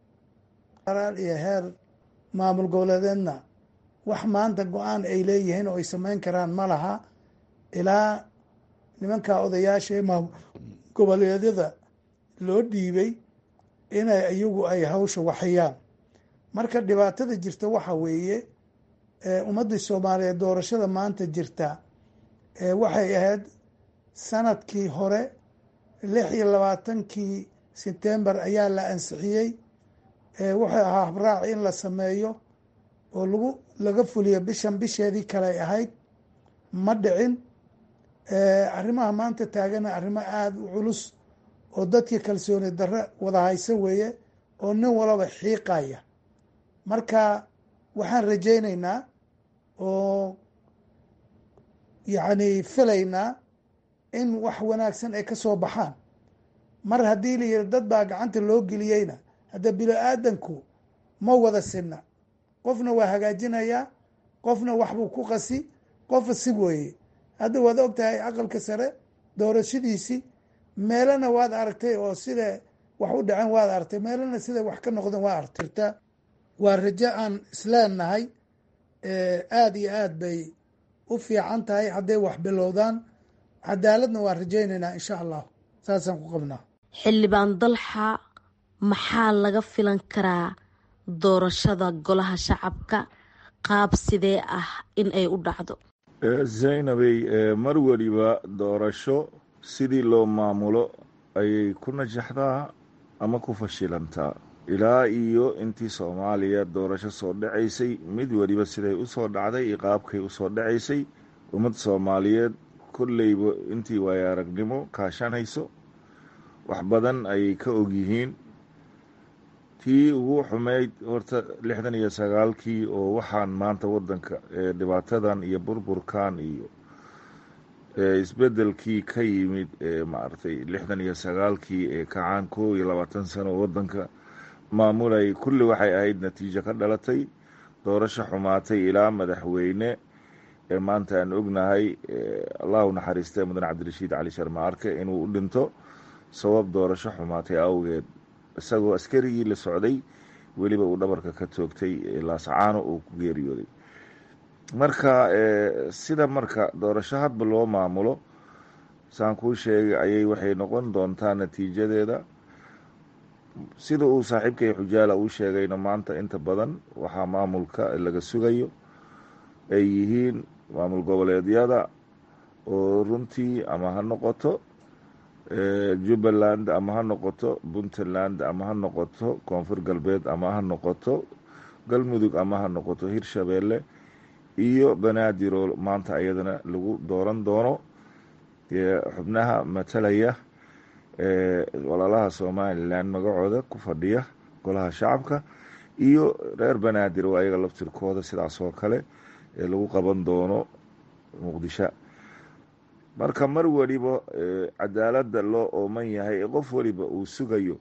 iyo heer maamul goboleedeedna wax maanta go-aan ay leeyihiin oo ay samayn karaan ma laha ilaa nimanka odayaasha ee maamul goboleedyada loo dhiibay inay iyagu ay hawsha waxayaan marka dhibaatada jirta waxa weeye ummaddii soomaaliyeed doorashada maanta jirta waxay ahayd sanadkii hore lix iyo labaatankii sebtembar ayaa la ansixiyey wuxuu ahaa habraac in la sameeyo oo lagu laga fuliyo bishan bisheedii kale ay ahayd ma dhicin arrimaha maanta taagana arrimo aada u culus oo dadkii kalsooni darre wada hayso weeye oo nin walaba xiiqaya marka waxaan rajaynaynaa oo yacni filaynaa in wax wanaagsan ay ka soo baxaan mar haddii la yihi dad baa gacanta loo geliyeyna hadda bilo aadanku ma wada sinna qofna waa hagaajinayaa qofna waxbuu ku qasi qofa si weeye hadda waad og tahay aqalka sare doorashadiisii meelana waad aragtay oo sida wax u dhaceen waad aragtay meelana sida wax ka noqdeen waa aragtirta waa rajo aan isleenahay aada iyo aad bay u fiican tahay hadday wax bilowdaan cadaaladna waan rajaynaynaa insha allah saasaan ku qabnaa xildhibaan dalxa maxaa laga filan karaa doorashada golaha shacabka qaab sidee ah in ay u dhacdo zaynabey mar weliba doorasho sidii loo maamulo ayay ku najaxdaa ama ku fashilantaa ilaa iyo intii soomaaliya doorasho soo dhacaysay mid weliba siday usoo dhacday iyo qaabkay usoo dhacaysay ummad soomaaliyeed kolleyba intii waayo aragnimo kaashanayso wax badan ayay ka ogyihiin tii ugu xumeyd horta lixdan iyo sagaalkii oo waxaan maanta wadanka dhibaatadan iyo burburkan iyo isbedelkii ka yimid maaragtay lixdan iyo sagaalkii ee kacaan kow iyo labaatan sano oo wadanka maamulayay kulli waxay ahayd natiijo ka dhalatay doorasho xumaatay ilaa madaxweyne ee maanta aan ognahay allahu naxariistay mudan cabdirashiid cali sharma arke inuu u dhinto sabab doorasho xumaatay awgeed isagoo askarigii la socday weliba uu dhabarka ka toogtay laasacaano uu ku geeriyooday marka sida marka doorasho hadba loo maamulo saan kuu sheegay ayay waxay noqon doontaa natiijadeeda sida uu saaxiibkay xujaala uu sheegayna maanta inta badan waxaa maamulka laga sugayo ay yihiin maamul goboleedyada oo runtii ama ha noqoto jubbaland ama ha noqoto puntland ama ha noqoto koonfur galbeed ama ha noqoto galmudug ama ha noqoto hirshabeelle iyo banaadiroo maanta ayadana lagu dooran doono xubnaha matalaya walaalaha somalilan magacooda ku fadhiya golaha shacabka iyo reer banaadir oo ayaga laftirkooda sidaas oo kale ee lagu qaban doono muqdisho marka mar weliba cadaaladda loo ooman yahay ee qof weliba uu sugayo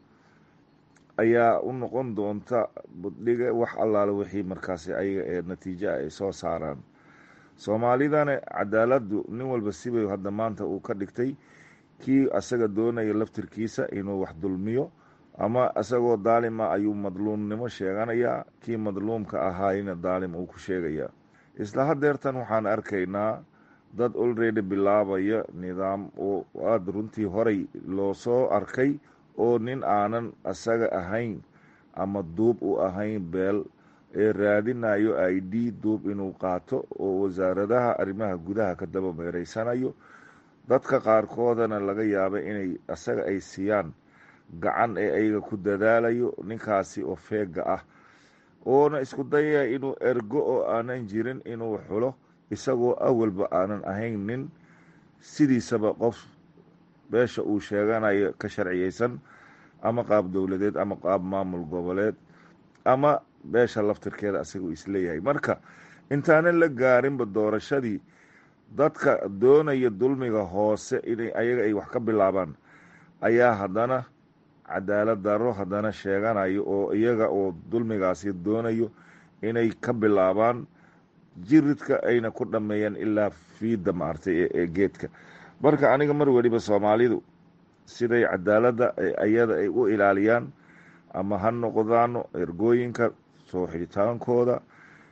ayaa u noqon doonta buddhiga wax allaale wixii markaasi ayaga ee natiijo ay soo saaraan soomaalidana cadaaladdu nin walba sibay hadda maanta uu ka dhigtay kii asaga doonaya laftirkiisa inuu wax dulmiyo ama isagoo daalima ayuu madluumnimo sheeganayaa kii madluumka ahaayna daalim uu ku sheegayaa isla hadeertan waxaan arkaynaa dad olready bilaabaya nidaam oo aada runtii horay loo soo arkay oo nin aanan asaga ahayn ama duub u ahayn beel ee raadinayo i d duub inuu qaato oo wasaaradaha arrimaha gudaha ka daba meereysanayo dadka qaarkoodana laga yaaba inay asaga ay siiyaan gacan ee ayaga ku dadaalayo ninkaasi oo feega ah oona isku dayaya inuu ergo oo aanan jirin inuu xulo isagoo awalba aanan ahayn nin sidiisaba qof beesha uu sheeganayo ka sharciyeysan ama qaab dowladeed ama qaab maamul goboleed ama beesha laftirkeeda asagoo isleeyahay marka intaanan la gaarinba doorashadii dadka doonaya dulmiga hoose inay ayaga ay wax ka bilaabaan ayaa haddana cadaalad daro haddana sheeganayo oo iyaga oo dulmigaasi doonayo inay ka bilaabaan jiridka ayna ku dhameeyaan ilaa fiida maartay ee geedka marka aniga mar weliba soomaalidu siday cadaaladda ayada ay u ilaaliyaan ama ha noqdaano ergooyinka soo xidhitaankooda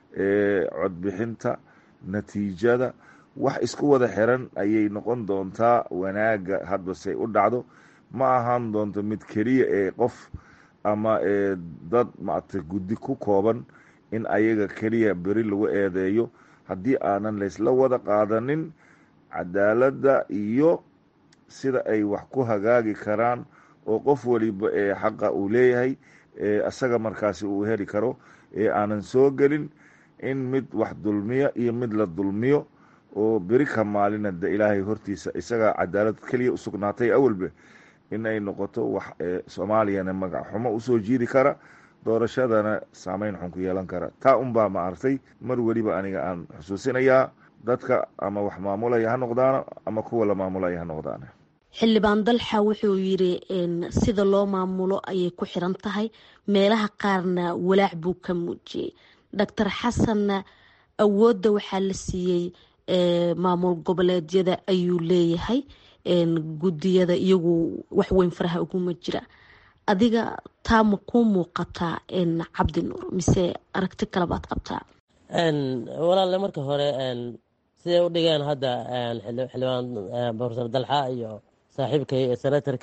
codbixinta natiijada wax isku wada xiran ayay noqon doontaa wanaaga hadbasey u dhacdo ma ahaan doonto mid keliya ee qof ama dad maaragtay guddi ku kooban in ayaga keliya beri lagu eedeeyo haddii aanan laysla wada qaadanin cadaaladda iyo sida ay wax ku hagaagi karaan oo qof waliba ee xaqa uu leeyahay isaga markaasi uu heli karo ee aanan soo gelin in mid wax dulmiya iyo mid la dulmiyo oo beri ka maalina de ilaahay hortiisa isagaa cadaalad keliya usugnaatay awalbe in ay noqoto wax soomaaliyana magac xumo usoo jiidi kara doorashadana saameyn xun ku yeelan kara taa unbaa ma artay mar weliba aniga aan xusuusinayaa dadka ama wax maamulaya ha noqdaano ama kuwa la maamulaya ha noqdaano xildhibaan dalxa wuxuu yidhi sida loo maamulo ayay ku xiran tahay meelaha qaarna walaac buu ka muujiyey doctor xasanna awoodda waxaa la siiyey maamul goboleedyada ayuu leeyahay guddiyada iyagu waxweyn faraha uguma jira adiga taa ma kuu muuqataa cabdi nuur mise aragti kalebaad qabtaa walaalle marka hore siday u dhigeen hadda xildhibaan profesor dalxa iyo saaxiibkay senatarka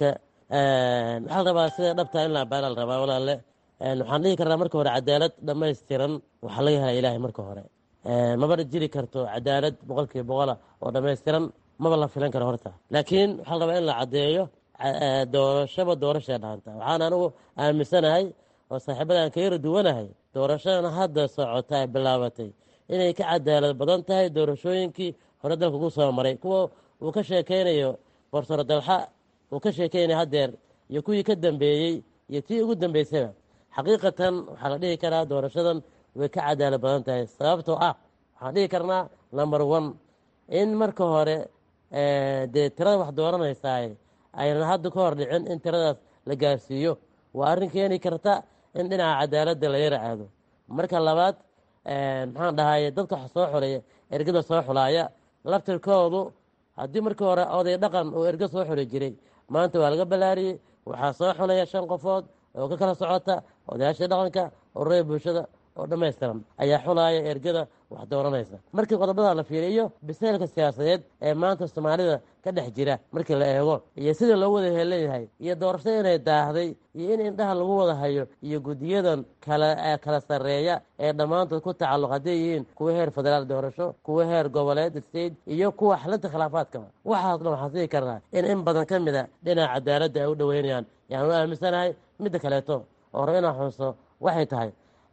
waxaa la rabaa sida dhabtaa in la abaala la rabaa walaale waxaan dhihi karnaa marka hore cadaalad dhammaystiran waxaa laga helaa ilaahay marka hore maba jiri karto cadaalad boqolkiiba boqola oo dhammaystiran maba la filan karo horta laakiin waxaa la rabaa in la caddeeyo doorashaba doorashay dhaanta waxaan anigu aaminsanahay oo saaxiibadaan ka yara duwanahay doorashadan hadda socota ay bilaabatay inay ka cadaalad badan tahay doorashooyinkii hore dalka ugu soo maray kuwa uu ka sheekeynayo borsaro dalxa uu ka sheekeynayo haddeer iyo kuwii ka dambeeyey iyo tii ugu dambeysaba xaqiiqatan waxaa la dhihi karaa doorashadan way ka cadaalad badan tahay sababtoo ah waxaan dhihi karnaa number one in marka hore dee tirada wax dooranaysaay aynan hadda ka hor dhicin in tiradaas la gaarsiiyo waa arrin keeni karta in dhinaca cadaaladda la yara aado marka labaad maxaan dhahaye dadka wax soo xuleeya ergada soo xulaaya laftirkoodu haddii markii hore oday dhaqan uu erga soo xuli jiray maanta waa laga ballaariyey waxaa soo xulaya shan qofood oo ka kala socota odayaashii dhaqanka ururada bulshada oo dhammaystiran ayaa xulaaya ergada wax dooranaysa markii qodobada la fiiriyo biseylka siyaasadeed ee maanta soomaalida ka dhex jira markii la eego iyo sida loo wada heelanyahay iyo doorashada inay daahday iyo in indhaha lagu wada hayo iyo guddiyadan kala kala sarreeya ee dhammaantood ku tacalluq hadday yihiin kuwa heer federaal doorasho kuwa heer goboleed state iyo kuwa xalinta khilaafaadkaba waxaas dhan waxaan sii karnaa in in badan ka mid a dhinaca cadaaladda ay u dhoweynayaan yaan u aaminsanahay midda kaleeto oo rab inaan xuso waxay tahay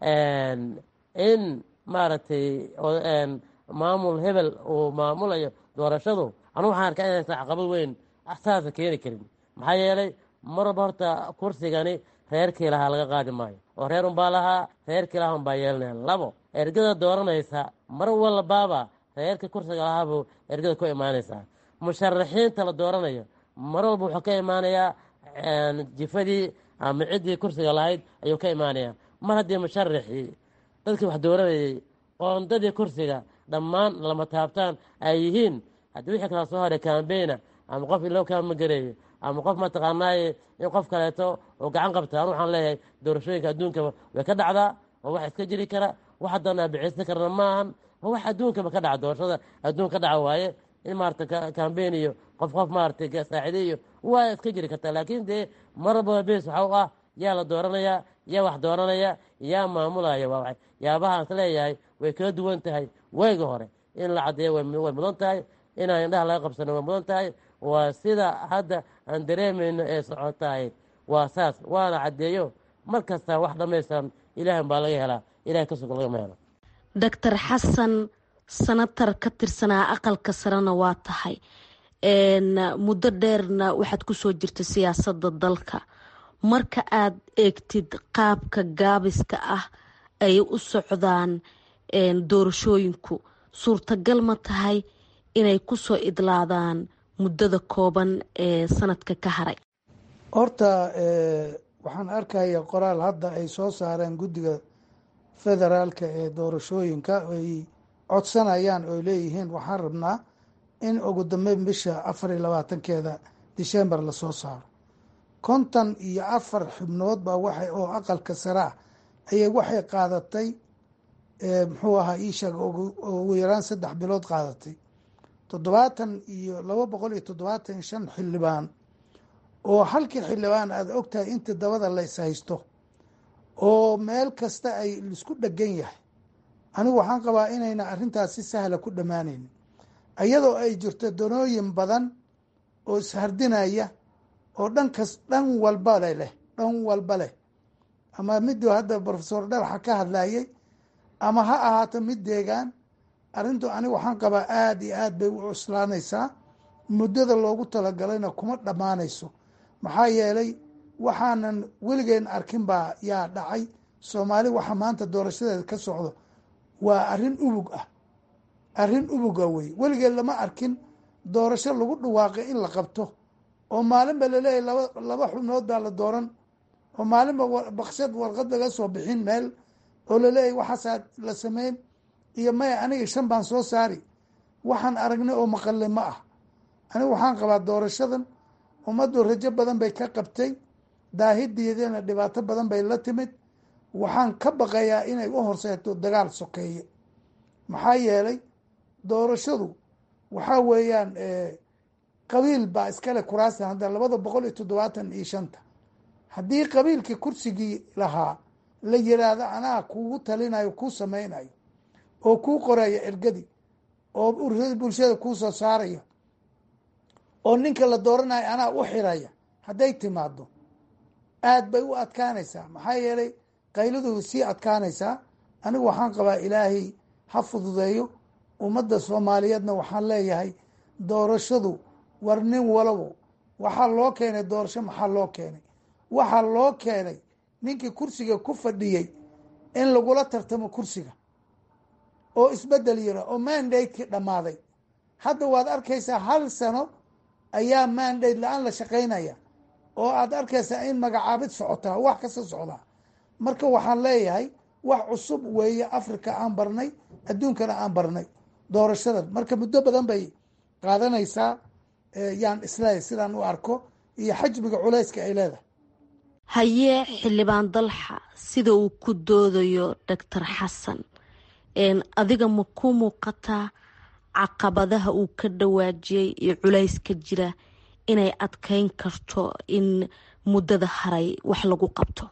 in maaragtay maamul hebel uu maamulayo doorashadu anu waxaan arkaa inaysan caqabad weyn saasa keeni karin maxaa yeelay mar walba horta kursigani reerkii lahaa laga qaadi maayo oo reer unbaa lahaa reerkii lahaa unbaa yeelanaya labo ergada dooranaysa mar walbaaba reerka kursiga lahaabuu ergada ku imaanaysaa musharaxiinta la dooranayo mar walba wuxuu ka imaanayaa jifadii ama ciddii kursiga lahayd ayuu ka imaanayaa mar haddii musharaxii dadkii wax dooranayay qoondadii kursiga dhammaan lama taabtaan ay yihiin haddii wixii kala soo haray kambayna ama qof iloo kaama gareeyo ama qof mataqaanaaye in qof kaleeto oo gacan qabta anu waxaan leeyahay doorashooyinka adduunkaba way ka dhacdaa oo wax iska jiri kara wax haddaan aabiceysan karna ma ahan oo wax adduunkaba ka dhaca doorashada adduun ka dhaca waaye in maarata kambayn iyo qof qof maarata saacide iyo waa iska jiri kartaa laakiin dee maraba bes waxa u ah yaa la dooranayaa yaa wax dooranaya yaa maamulaya waa yaabahaan is leeyahay way kala duwan tahay wayga hore in la caddeeyo way mudan tahay inaan indhaha laga qabsano way mudan tahay waa sida hadda aan dareemayno ee socotahay waa saas waana caddeeyo mar kasta wax dhammaystiran ilaahan baa laga helaa ilahay ka sugan lagama helo doctor xasan sanatar ka tirsanaa aqalka sarena waa tahay muddo dheerna waxaad kusoo jirta siyaasadda dalka marka aad eegtid qaabka gaabiska ah ay u socdaan doorashooyinku suurtagal ma tahay inay kusoo idlaadaan muddada kooban ee sanadka ka haray horta waxaan arkaya qoraal hadda ay soo saareen guddiga federaalka ee doorashooyinka ay codsanayaan oo leeyihiin waxaan rabnaa in ugu dambeyn bisha afar iyo labaatankeeda december lasoo saaro konton iyo afar xubnood baa waxay oo aqalka sare ah ayay waxay qaadatay muxuu ahaa iisheeg ugu yaraan saddex bilood qaadatay toddobaatan iyo laba boqol iyo toddobaatan iyo shan xildhibaan oo halkii xildhibaan aad ogtahay inta dabada lays haysto oo meel kasta ay isku dhegan yahay anigu waxaan qabaa inayna arrintaas si sahla ku dhammaanaynin iyadoo ay jirto danooyin badan oo ishardinaya oo dhankas dhan walba le leh dhan walba leh ama miduu hadda profesor dhalaxa ka hadlayay ama ha ahaato mid deegaan arrintu aniga waxaan qabaa aada iyo aad bay u cuslaanaysaa muddada loogu talagalayna kuma dhammaanayso maxaa yeelay waxaanan weligeen arkin baa yaa dhacay soomaali waxa maanta doorashadeeda ka socdo waa arrin ubug ah arrin ubuga wey weligeed lama arkin doorasho lagu dhawaaqay in la qabto oo maalinba laleeyahy laba laba xubnood baa la dooran oo maalinba bakshad warqad laga soo bixin meel oo laleeyahy waxaasaa la sameyn iyo maya aniga shan baan soo saari waxaan aragnay oo maqalay ma ah anigu waxaan qabaa doorashadan ummaddu rajo badan bay ka qabtay daahideedana dhibaato badan bay la timid waxaan ka baqayaa inay u horseeto dagaal sokeeye maxaa yeelay doorashadu waxaa weeyaan qabiil baa iskale kuraasta hadda labada boqol iyo toddobaatan iyo shanta haddii qabiilkii kursigii lahaa la yiraahdo anaa kugu talinayo kuu samaynayo oo kuu qoraya ergadii oo bulshada kuu soo saaraya oo ninka la dooranayo anaa u xiraya hadday timaado aad bay u adkaanaysaa maxaa yeelay qayladu sii adkaanaysaa anigu waxaan qabaa ilaahay ha fududeeyo ummadda soomaaliyeedna waxaan leeyahay doorashadu war nin walabo waxaa loo keenay doorasho maxaa loo keenay waxaa loo keenay ninkii kursiga ku fadhiyey in lagula tartamo kursiga oo isbedel yira oo mandate-kii dhammaaday hadda waad arkaysaa hal sano ayaa mandate la-aan la shaqaynaya oo aad arkaysaa in magacaabid socotaa wax kasta socdaa marka waxaan leeyahay wax cusub weeye africa aan barnay adduunkana aan barnay doorashadan marka muddo badan bay qaadanaysaa yaan isleeyahy sidaan u arko iyo xajmiga culayska ay leedahay hayee xildhibaan dalxa sida uu ku doodayo doctor xasan adiga ma ku muuqataa caqabadaha uu ka dhawaajiyey iyo culayska jira inay adkeyn karto in muddada haray wax lagu qabto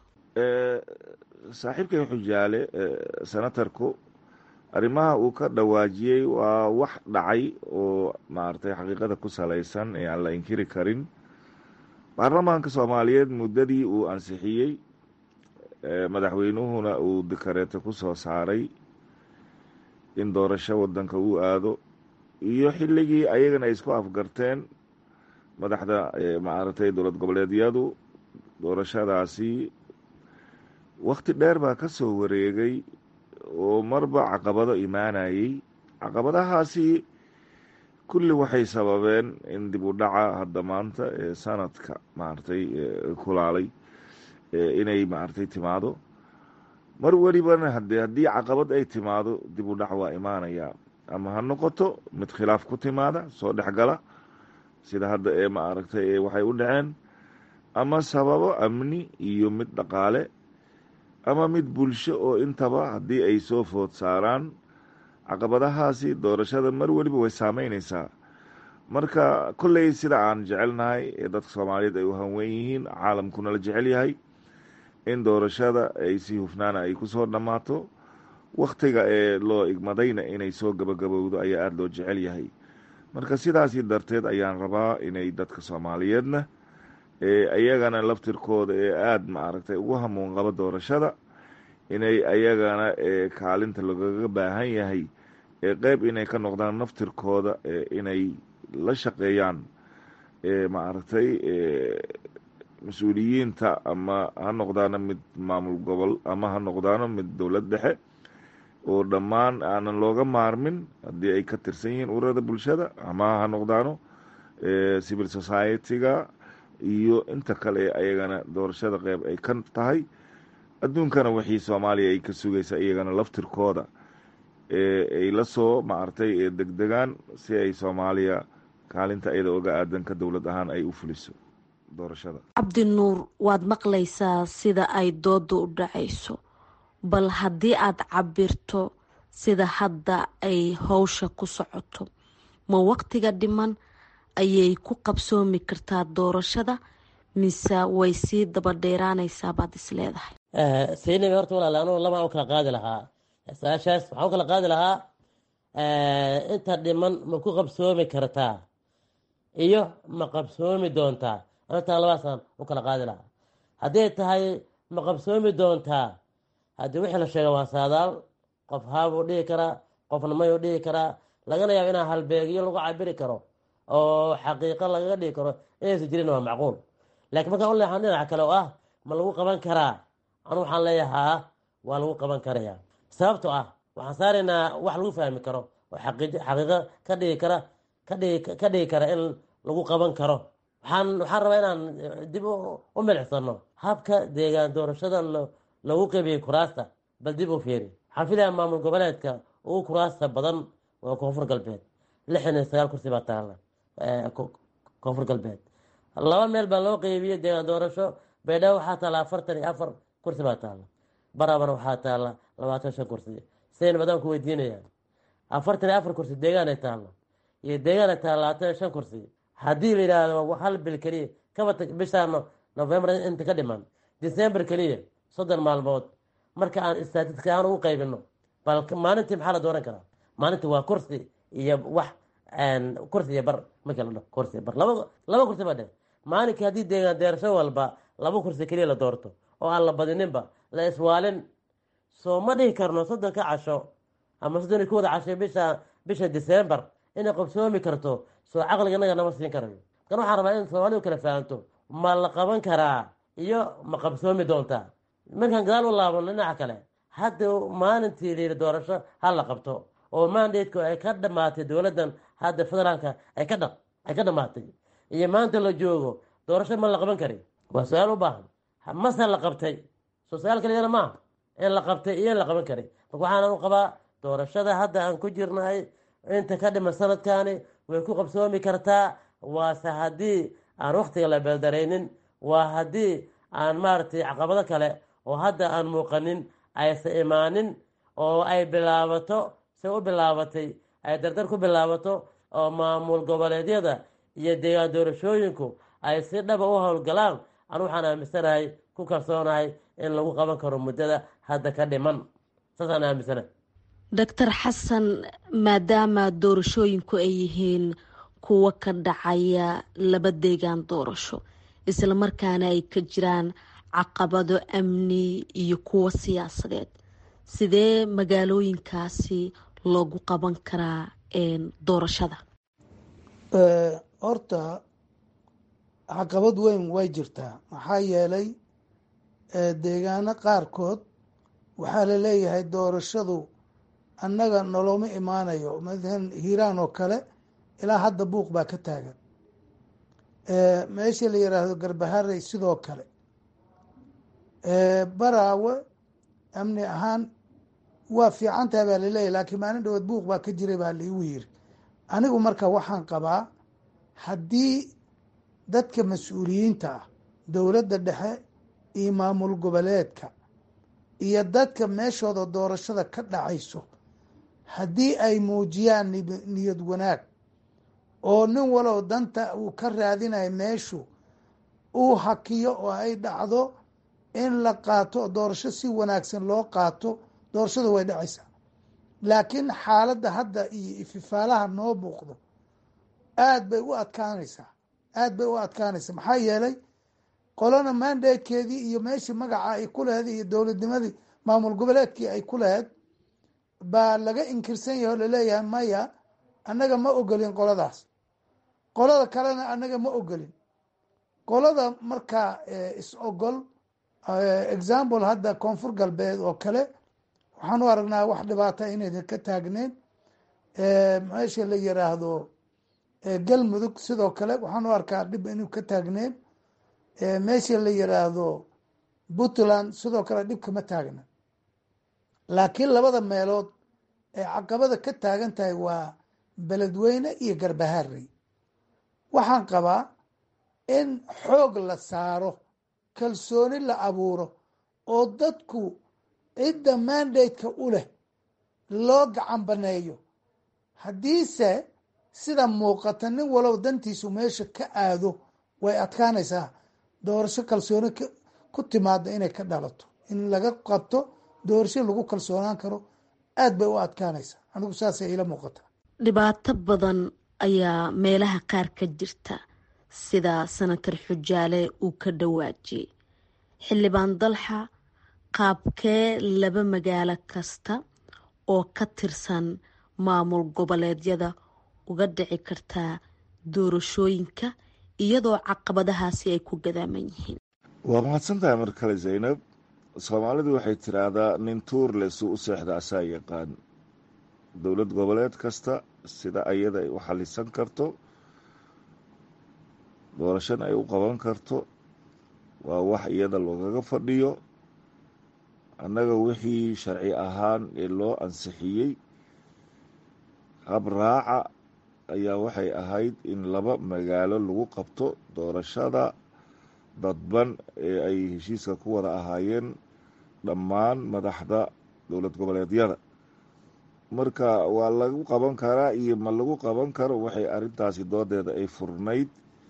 saaxiibkay xujaale senatarku arrimaha uu ka dhawaajiyey waa wax dhacay oo maaragtay xaqiiqada ku salaysan ee aan la inkiri karin baarlamaanka soomaaliyeed muddadii uu ansixiyey madaxweynuhuna uu dikareeto ku soo saaray in doorasho wadanka uu aado iyo xilligii ayagana ay isku afgarteen madaxda maaragtay dowlad goboleedyadu doorashadaasi wakti dheer baa ka soo wareegay oo marba caqabado imaanayey caqabadahaasi kulli waxay sababeen in dib u dhaca hadda maanta ee sanadka maaragtay kulaalay inay maaragtay timaado mar welibana hade haddii caqabad ay timaado dib u dhac waa imaanayaa ama ha noqoto mid khilaaf ku timaada soo dhexgala sida hadda ee maaragtay waxay u dhaceen ama sababo amni iyo mid dhaqaale ama mid bulsho oo intaba haddii ay soo food saaraan caqabadahaasi doorashada mar weliba way saameyneysaa marka kolley sida aan jecelnahay ee dadka soomaaliyeed ay u hanweyn yihiin caalamkuna la jecel yahay in doorashada ay si hufnaana ay kusoo dhammaato wakhtiga ee loo igmadayna inay soo gabagabowdo ayaa aada loo jecel yahay marka sidaasi darteed ayaan rabaa inay dadka soomaaliyeedna iyagana laftirkooda ee aada maaragtay ugu hamuun qaba doorashada inay ayagana kaalinta lagaga baahan yahay ee qeyb inay ka noqdaan naftirkooda inay la shaqeeyaan maaragtay mas-uuliyiinta ama ha noqdaano mid maamul gobol ama ha noqdaano mid dowlad dhexe oo dhammaan aanan looga maarmin haddii ay ka tirsan yihiin ururada bulshada ama ha noqdaano civil society-ga iyo inta kale ee ayagana doorashada qeyb ay ka tahay adduunkana wixii soomaaliya ay ka sugaysa iyagana laftirkooda ay la soo maaragtay degdegaan si ay soomaaliya kaalinta iyada oga aadanka dowlad ahaan ay u fuliso doorashada cabdi nuur waad maqlaysaa sida ay dooda u dhacayso bal haddii aada cabirto sida hadda ay howsha ku socoto ma waqtiga dhiman ayay ku qabsoomi kartaa doorashada mise way sii daba dheeraanaysaa baad is leedahay saynab horta walaal anugu labaan u kala qaadi lahaa su-aashaas waxaan u kala qaadi lahaa inta dhiman ma ku qabsoomi kartaa iyo ma qabsoomi doontaa antaa labaasaan u kala qaadi lahaa hadday tahay ma qabsoomi doontaa haddii wixii la sheega waa saadaal qof haabuu dhihi karaa qofna mayuu dhihi karaa lagana yaabo inaa halbeegyo lagu cabiri karo oo xaqiiqo lagaga dhigi karo inaysa jirin waa macquul laakiin markaan u leexan dhinaca kale oo ah ma lagu qaban karaa anu waxaan leeyahaa waa lagu qaban karaya sababtoo ah waxaan saaraynaa wax lagu fahmi karo oo xaqiiqo ka dhigi kara ka dhigi kara in lagu qaban karo waxaan waxaan rabaa inaan dib u milicsano habka deegaan doorashada lagu qeybiyey kuraasta bal dib u fiiri waxaan filayaa maamul goboleedka ugu kuraasta badan waa koonfur galbeed lixdan iyo sagaal kursi baa taala koonfur galbeed laba meel baa loo qeybiyey deegaan doorasho baydhabo waxaa taala afartan iyo afar kursi baa taala barabana waxaa taala labaatan shan kursi sidayn badaan ku weydiinaya afartan iyo afar kursi deegaanay taalo iyo deegaanay taala labaatan iyo shan kursi haddii la yidhaahdo hal bil keliya kaba bishaa november inta ka dhiman december keliya soddon maalmood marka aan statistic ahaan ugu qaybino bal maalintii maxaa la dooran karaa maalintii waa kursi iyo wax kursi iyo bar markii la dhaho kursi iyo bar laba laba kursi baa dhe maalinkii haddii deegaan deerasho walba laba kursi keliya la doorto oo aan la badininba la iswaalin soo ma dhihi karno soddonka casho ama soddon iyo kowda casho bisha bisha december inay qabsoomi karto soo caqliga inaga nama siin karayo kan waxaan rabaa in soomaalidu kala fahanto ma la qaban karaa iyo ma qabsoomi doontaa markaan gadaal u laabano dhinaca kale hadda maalintii layidhi doorasho ha la qabto oo mandateku ay ka dhamaatay dowladdan hadda federaalka ay ka dha ay ka dhamaatay iyo maanta la joogo doorasho ma la qaban kari waa su-aal u baahan mase la qabtay soo su-aal kaliyana maaha in la qabtay iyo in la qaban kari marka waxaan u qabaa doorashada hadda aan ku jirnahay inta ka dhiman sanadkani way ku qabsoomi kartaa waase haddii aan waktiga la beeldaraynin waa haddii aan maaragtay caqabado kale oo hadda aan muuqanin aysa imaanin oo ay bilaabato se u bilaabatay ay dardar ku bilaabato oo maamul goboleedyada iyo deegaan doorashooyinku ay si dhaba u howlgalaan anu waxaan aaminsanahay ku kalsoonahay in lagu qaban karo muddada hadda ka dhiman saasaan aaminsanahay doctor xasan maadaama doorashooyinku ay yihiin kuwo ka dhacaya laba deegaan doorasho islamarkaana ay ka jiraan caqabado amni iyo kuwo siyaasadeed sidee magaalooyinkaasi loogu qaban karaa doorashada horta caqabad weyn way jirtaa maxaa yeelay deegaano qaarkood waxaa la leeyahay doorashadu annaga noloma imaanayo maalan hiiraan oo kale ilaa hadda buuq baa ka taagan meesha la yiraahdo garbaharey sidoo kale baraawe amni ahaan waa fiicantaha baa laleeyahy laakiin maalin dhawood buuq baa ka jiray baa laigu yiri anigu marka waxaan qabaa haddii dadka mas-uuliyiinta ah dowladda dhexe iyo maamul goboleedka iyo dadka meeshooda doorashada ka dhacayso haddii ay muujiyaan niyad wanaag oo nin walow danta uu ka raadinayo meeshu uu hakiyo oo ay dhacdo in la qaato doorasho si wanaagsan loo qaato doorashada way dhacaysaa laakiin xaaladda hadda iyo ififaalaha noo muuqdo aad bay u adkaanaysaa aad bay u adkaanaysaa maxaa yeelay qolona mandatekeedii iyo meeshii magaca ay ku laheyd iyo dowladnimadii maamul goboleedkii ay ku laheyd baa laga inkirsan yahay oo laleeyahay maya annaga ma ogolin qoladaas qolada kalena annaga ma ogolin qolada markaa is ogol example hadda koonfur galbeed oo kale waxaan u aragnaa wax dhibaata inaydan ka taagneyn meesha la yiraahdo galmudug sidoo kale waxaan u arkaa dhib inuu ka taagneyn meesha la yiraahdo puntland sidoo kale dhib kama taagna laakiin labada meelood ee caqabada ka taagan tahay waa beledweyne iyo garbaharey waxaan qabaa in xoog la saaro kalsooni la abuuro oo dadku cidda mandateka u leh loo gacan baneeyo haddiise sida muuqata nin walow dantiisu meesha ka aado way adkaanaysaa doorasho kalsooni ku timaada inay ka dhalato in laga qabto doorasho lagu kalsoonaan karo aad bay u adkaanaysaa anigu saasay ila muuqata dhibaato badan ayaa meelaha qaar ka jirta sida sanatar xujaale uu ka dhawaajiyey xildhibaan dalxa qaabkee laba magaalo kasta oo ka tirsan maamul goboleedyada uga dhici kartaa doorashooyinka iyadoo caqabadahaasi ay ku gadaaman yihiin waa mahadsantahay mar kale zaynab soomaalidu waxay tiraahdaa nin tuurle suu u seexda asaa yaqaan dowlad goboleed kasta sida ayada ay u xalisan karto doorashana ay u qaban karto waa wax iyada loogaga fadhiyo annaga wixii sharci ahaan ee loo ansixiyey hab raaca ayaa waxay ahayd in laba magaalo lagu qabto doorashada dadban ee ay heshiiska ku wada ahaayeen dhammaan madaxda dowlad goboleedyada marka waa lagu qaban karaa iyo ma lagu qaban karo waxay arrintaasi doodeeda ay furnayd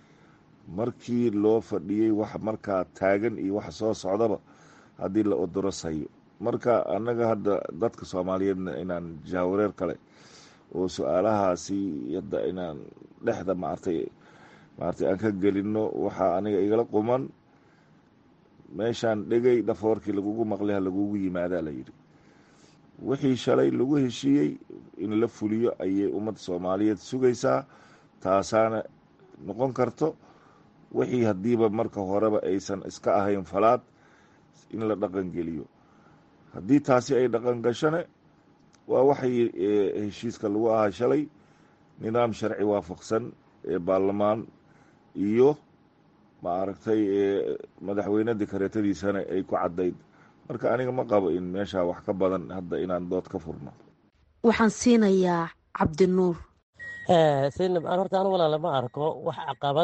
markii loo fadhiyey wax markaa taagan iyo wax soo socdaba haddii la odorosayo marka annaga hadda dadka soomaaliyeedna inaan jaawareer kale oo su-aalahaasi hadda inaan dhexda maartay maartay aan ka gelino waxaa aniga igala quman meeshaan dhegay dhafoorkii lagugu maqlay ha lagugu yimaadaa la yidhi wixii shalay lagu heshiiyey in la fuliyo ayay ummadda soomaaliyeed sugaysaa taasaana noqon karto wixii haddiiba marka horeba aysan iska ahayn falaad in la dhaqan geliyo haddii taasi ay dhaqan gashane waa waxay heshiiska lagu ahaa shalay nidaam sharci waafaqsan ee baarlamaan iyo ma aragtay madaxweyne dekareetadiisana ay ku caddayd marka aniga ma qabo in meeshaa wax ka badan hadda inaan dood ka furno waxaan siinayaa cabdinuur sinab aan horta anu walaala ma arko wax caqabad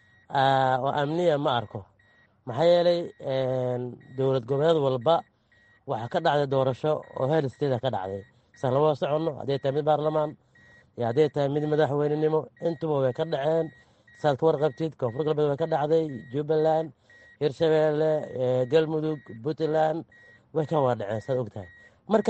oo amniya ma arko maxaa yeelay dowlad goboleed walba waxaa ka dhacday doorasho oo heer steeda ka dhacday san lama soconno hadday tahay mid baarlamaan iyo hadday tahay mid madaxweynenimo intuba way ka dhaceen saad ka warqabtid koonfur galbeed way ka dhacday jubbaland hirshabeelle galmudug puntland way ka wada dhaceen saad og tahay marka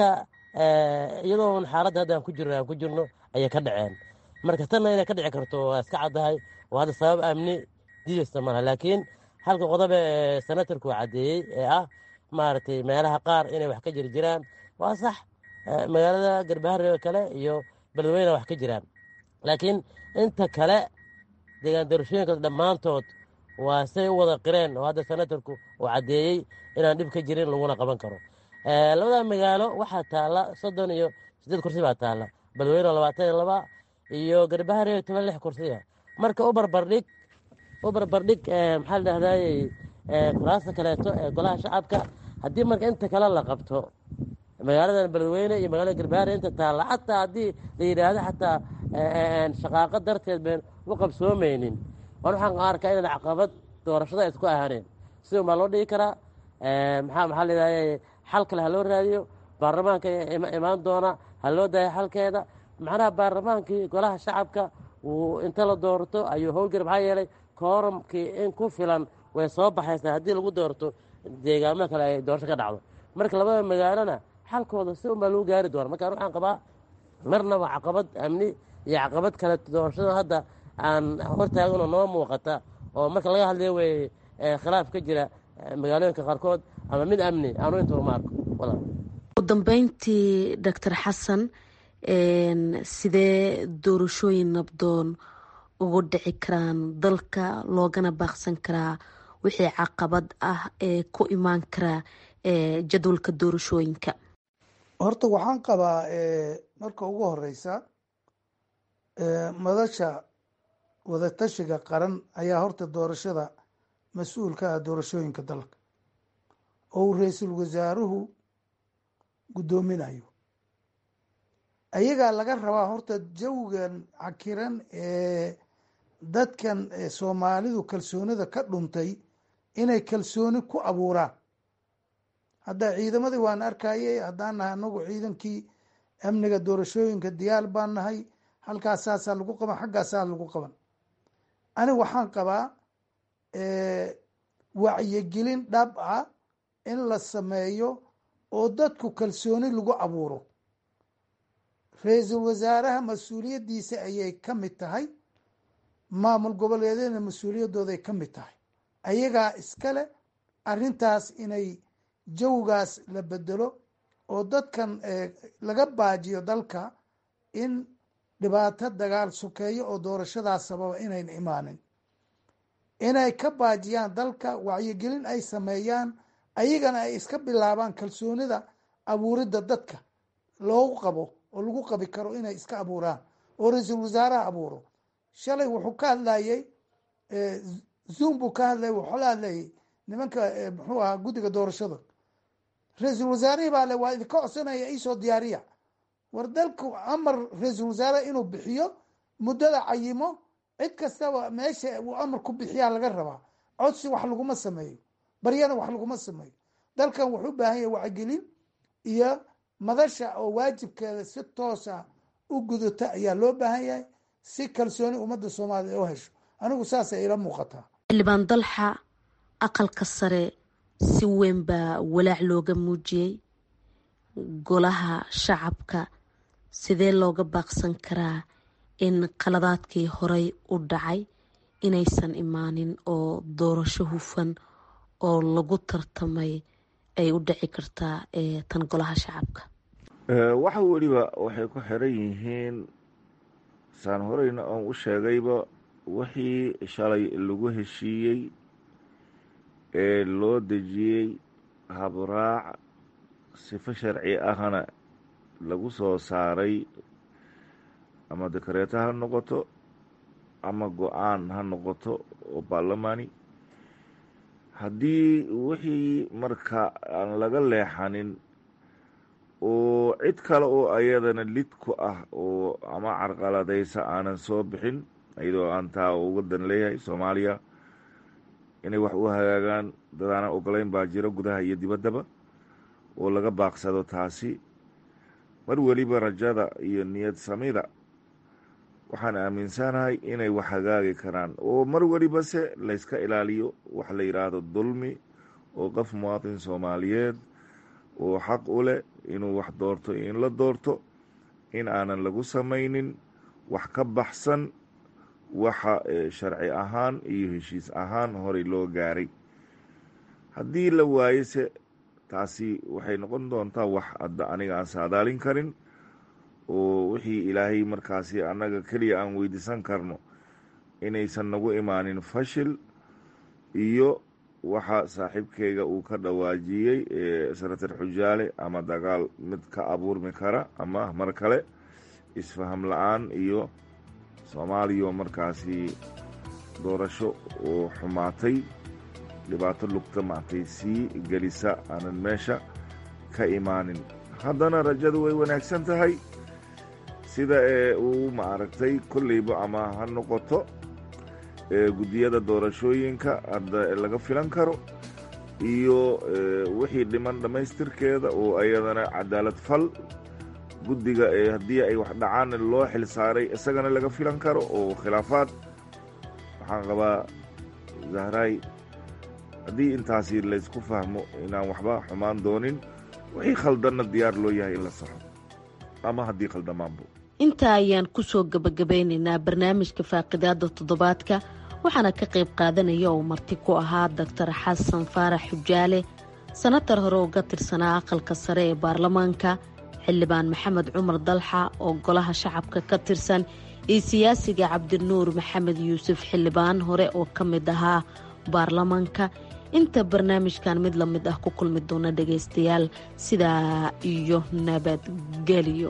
iyadoo xaaladda hadda aan ku jirno aan ku jirno ayay ka dhaceen marka tanna inay ka dhici karto waa iska caddahay oo hadda sabab amni diidaysta malaha laakiin halka qodobe ee senatarku caddeeyey ee ah maaragtay meelaha qaar inay wax ka jiri jiraan waa sax magaalada garbaharre kale iyo beledweyne wax ka jiraan laakiin inta kale deegaan doorashooyinka dhammaantood waa say u wada qireen oo hadda senatarku uu caddeeyey inaan dhib ka jirin laguna qaban karo labada magaalo waxaa taalla soddon iyo siddeed kursi baa taalla beledweyne labaatan iyo laba iyo garbaharre toban lix kursiya marka u barbardhig u barbardhig maxaa la dhahdaayey kuraasta kaleeto ee golaha shacabka haddii marka inta kale la qabto magaaladan beledweyne iyo magaalada garbaharre inta taalla xataa haddii la yidhaahdo xataa shaqaaqo darteed been u qabsoomaynin waan waxaan arkaa inaan caqabad doorashada isku ahaaneen sida baa loo dhigi karaa maxaa maxaa layidhahda xal kale ha loo raadiyo baarlamaanka imaan doona ha loo daayo xalkeeda macnaha baarlamaankii golaha shacabka uu inta la doorto ayuu howlgari maxaa yeelay kooramkii in ku filan way soo baxaysaa haddii lagu doorto deegaamo kale ay doorasho ka dhacdo marka labada magaalona xalkooda si unbaa lagu gaari doona markaan waxaan qabaa marnaba caqabad amni iyo caqabad kale doorashada hadda aan hortaaganoo noo muuqata oo marka laga hadlayo wey khilaaf ka jira magaalooyinka qaarkood ama mid amni aanu intaba ma arko ugu dambeyntii doctor xasan sidee doorashooyin nabdoon ugu dhici karaan dalka loogana baaqsan karaa wixii caqabad ah ee ku imaan karaa jadwalka doorashooyinka horta waxaan qabaa marka ugu horeysa madasha wadatashiga qaran ayaa horta doorashada mas-uul ka ah doorashooyinka dalka oo uu ra-iisul wasaaruhu guddoominayo ayagaa laga rabaa horta jawigan cakiran ee dadkan soomaalidu kalsoonida ka dhuntay inay kalsooni ku abuuraan hadda ciidamadii waan arkayay haddaan nahay anagu ciidankii amniga doorashooyinka diyaar baan nahay halkaas saasaa lagu qaban xaggaasaa lagu qaban aniga waxaan qabaa wacyigelin dhab ah in la sameeyo oo dadku kalsooni lagu abuuro ra-iisul wasaaraha mas-uuliyaddiisa ayay ka mid tahay maamul goboleedyadna mas-uuliyadooday ka mid tahay ayagaa iskale arrintaas inay jawgaas la bedelo oo dadkan laga baajiyo dalka in dhibaato dagaal sukeeyo oo doorashadaas sababa inayn imaanin inay ka baajiyaan dalka wacyigelin ay sameeyaan ayagana ay iska bilaabaan kalsoonida abuuridda dadka loogu qabo oo lagu qabi karo inay iska abuuraan oo ra-iisul wasaaraha abuuro shalay wuxuu ka hadlayey zoom buu ka hadlayay wuxuu la hadlayay nimanka muxuu ahaa guddiga doorashada ra-iisul wasaarihii baa le waa idinka codsanaya iisoo diyaariya war dalku amar ra-iisul wasaare inuu bixiyo muddada cayimo cid kastaba meesha uu amar ku bixiyaa laga rabaa codsi wax laguma sameeyo baryana wax laguma sameeyo dalkan wuxuu u baahan yahay wacgelin iyo madasha oo waajibkeeda si toosa u gudata ayaa loo baahan yahay si kalsooni ummadda soomaaliya u hesho anigu saasay ila muuqataa xildhibaan dalxa aqalka sare si weyn baa walaac looga muujiyey golaha shacabka sidee looga baaqsan karaa in qaladaadkii horey u dhacay inaysan imaanin oo doorasho hufan oo lagu tartamay ay u dhici kartaa tan golaha shacabka waxa weliba waxay ku xiran yihiin saan horeyna oon u sheegayba wixii shalay lagu heshiiyey ee loo dejiyey habraac sifo sharci ahna lagu soo saaray ama dekareeto ha noqoto ama go-aan ha noqoto oo baarlamaani haddii wixii marka aan laga leexanin oo cid kale oo ayadana lid ku ah oo ama carqaladaysa aanan soo bixin iyadoo aan taa uga dan leeyahay soomaaliya inay wax u hagaagaan dad aanan ogolayn baa jiro gudaha iyo dibaddaba oo laga baaqsado taasi mar weliba rajada iyo niyad samida waxaan aaminsanahay inay wax hagaagi karaan oo mar weliba se layska ilaaliyo wax la yidhaahdo dulmi oo qof muwaadin soomaaliyeed oo xaq u leh inuu wax doorto iyo in la doorto in aanan lagu samaynin wax ka baxsan waxa sharci ahaan iyo heshiis ahaan horey loo gaaray haddii la waayo se taasi waxay noqon doontaa wax adda aniga aan saadaalin karin oo wixii ilaahay markaasi annaga keliya aan weydiisan karno inaysan nagu imaanin fashil iyo waxa saaxiibkeyga uu ka dhawaajiyey sanatar xujaale ama dagaal mid ka abuurmi kara ama mar kale isfaham la-aan iyo soomaaliya markaasi doorasho oo xumaatay dhibaato lugta maartay sii gelisa aanan meesha ka imaanin haddana rajadu way wanaagsan tahay sida ee uu maaragtay kolleyba ama ha noqoto guddiyada doorashooyinka hadda laga filan karo iyo wixii dhiman dhammaystirkeeda oo ayadana cadaalad fal guddiga ee haddii ay wax dhacaan loo xil saaray isagana laga filan karo oo khilaafaad waxaan qabaa zahraay haddii intaasi laysku fahmo inaan waxba xumaan doonin wixii khaldanna diyaar loo yahay in la saxo ama haddii khaldamaanbo intaa ayaan kusoo gabagabeynaynaa barnaamijka faaqidaada toddobaadka waxaana ka qayb qaadanaya oo marti ku ahaa doctor xasan faarax xujaale sanatar hore uga tirsanaa aqalka sare ee baarlamaanka xildhibaan maxamed cumar dalxa oo golaha shacabka ka tirsan iyo siyaasiga cabdinuur maxamed yuusuf xildhibaan hore oo ka mid ahaa baarlamaanka inta barnaamijkan mid lamid ah ku kulmi doona dhagaystayaal sidaa iyo nabadgelyo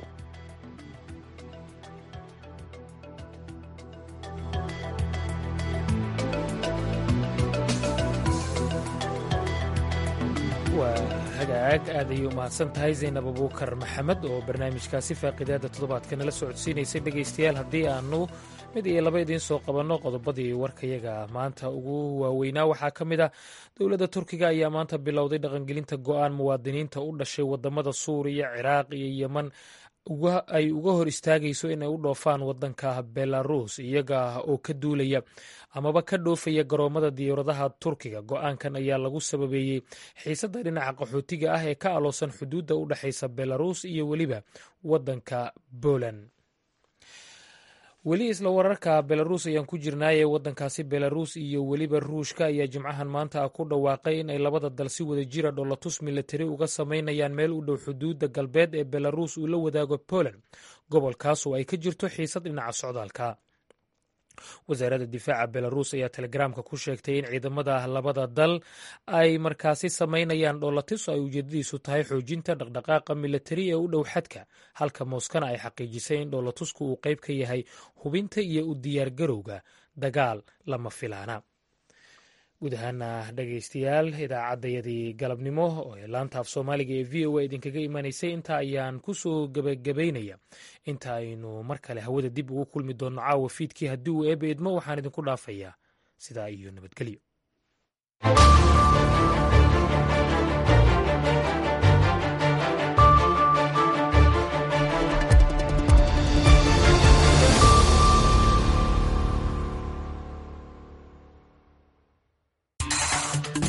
waa hagaag aad ayay u mahadsan tahay zaynab abuukar maxamed oo barnaamijkaasi faaqidaada toddobaadka nala socodsiinaysay dhegaystayaal haddii aanu mid iyo laba idiin soo qabanno qodobadii warkayaga maanta ugu waaweynaa waxaa ka mid ah dowladda turkiga ayaa maanta bilowday dhaqangelinta go'aan muwaadiniinta u dhashay wadamada suuriya ciraaq iyo yeman ay uga hor istaagayso inay u dhoofaan wadanka belarus iyaga oo ka duulaya amaba ka dhoofaya garoomada diyaaradaha turkiga go-aankan ayaa lagu sababeeyey xiisadda dhinaca qaxootiga ah ee ka aloosan xuduudda u dhexaysa belarus iyo weliba wadanka poland weli isla wararka belarus ayaan ku jirnaaye wadankaasi belarus iyo weliba ruushka ayaa jimcahan maanta ah ku dhawaaqay in ay labada dal si wada jira dholatus milatari uga samaynayaan meel u dhow xuduudda galbeed ee belarus uu la wadaago poland gobolkaas oo ay ka jirto xiisad dhinaca socdaalka wasaaradda difaaca belarus ayaa telegaraamka ku sheegtay in ciidamada labada dal ay markaasi samaynayaan dhoolatis oo ay ujeedadiisu tahay xoojinta dhaqdhaqaaqa milatari ee u dhow xadka halka mooskana ay xaqiijisay in dhoolatusku uu qayb ka yahay hubinta iyo u diyaargarowga dagaal lama filaana guud ahaana dhegaystayaal idaacaddayadii galabnimo ee laanta af soomaaliga ee v o a idinkaga imanaysay intaa ayaan kusoo gebagabaynaya inta aynu mar kale hawada dib ugu kulmi doonno caawa fiidkii haddii uu eeba idmo waxaan idinku dhaafayaa sidaa iyo nabadgelyo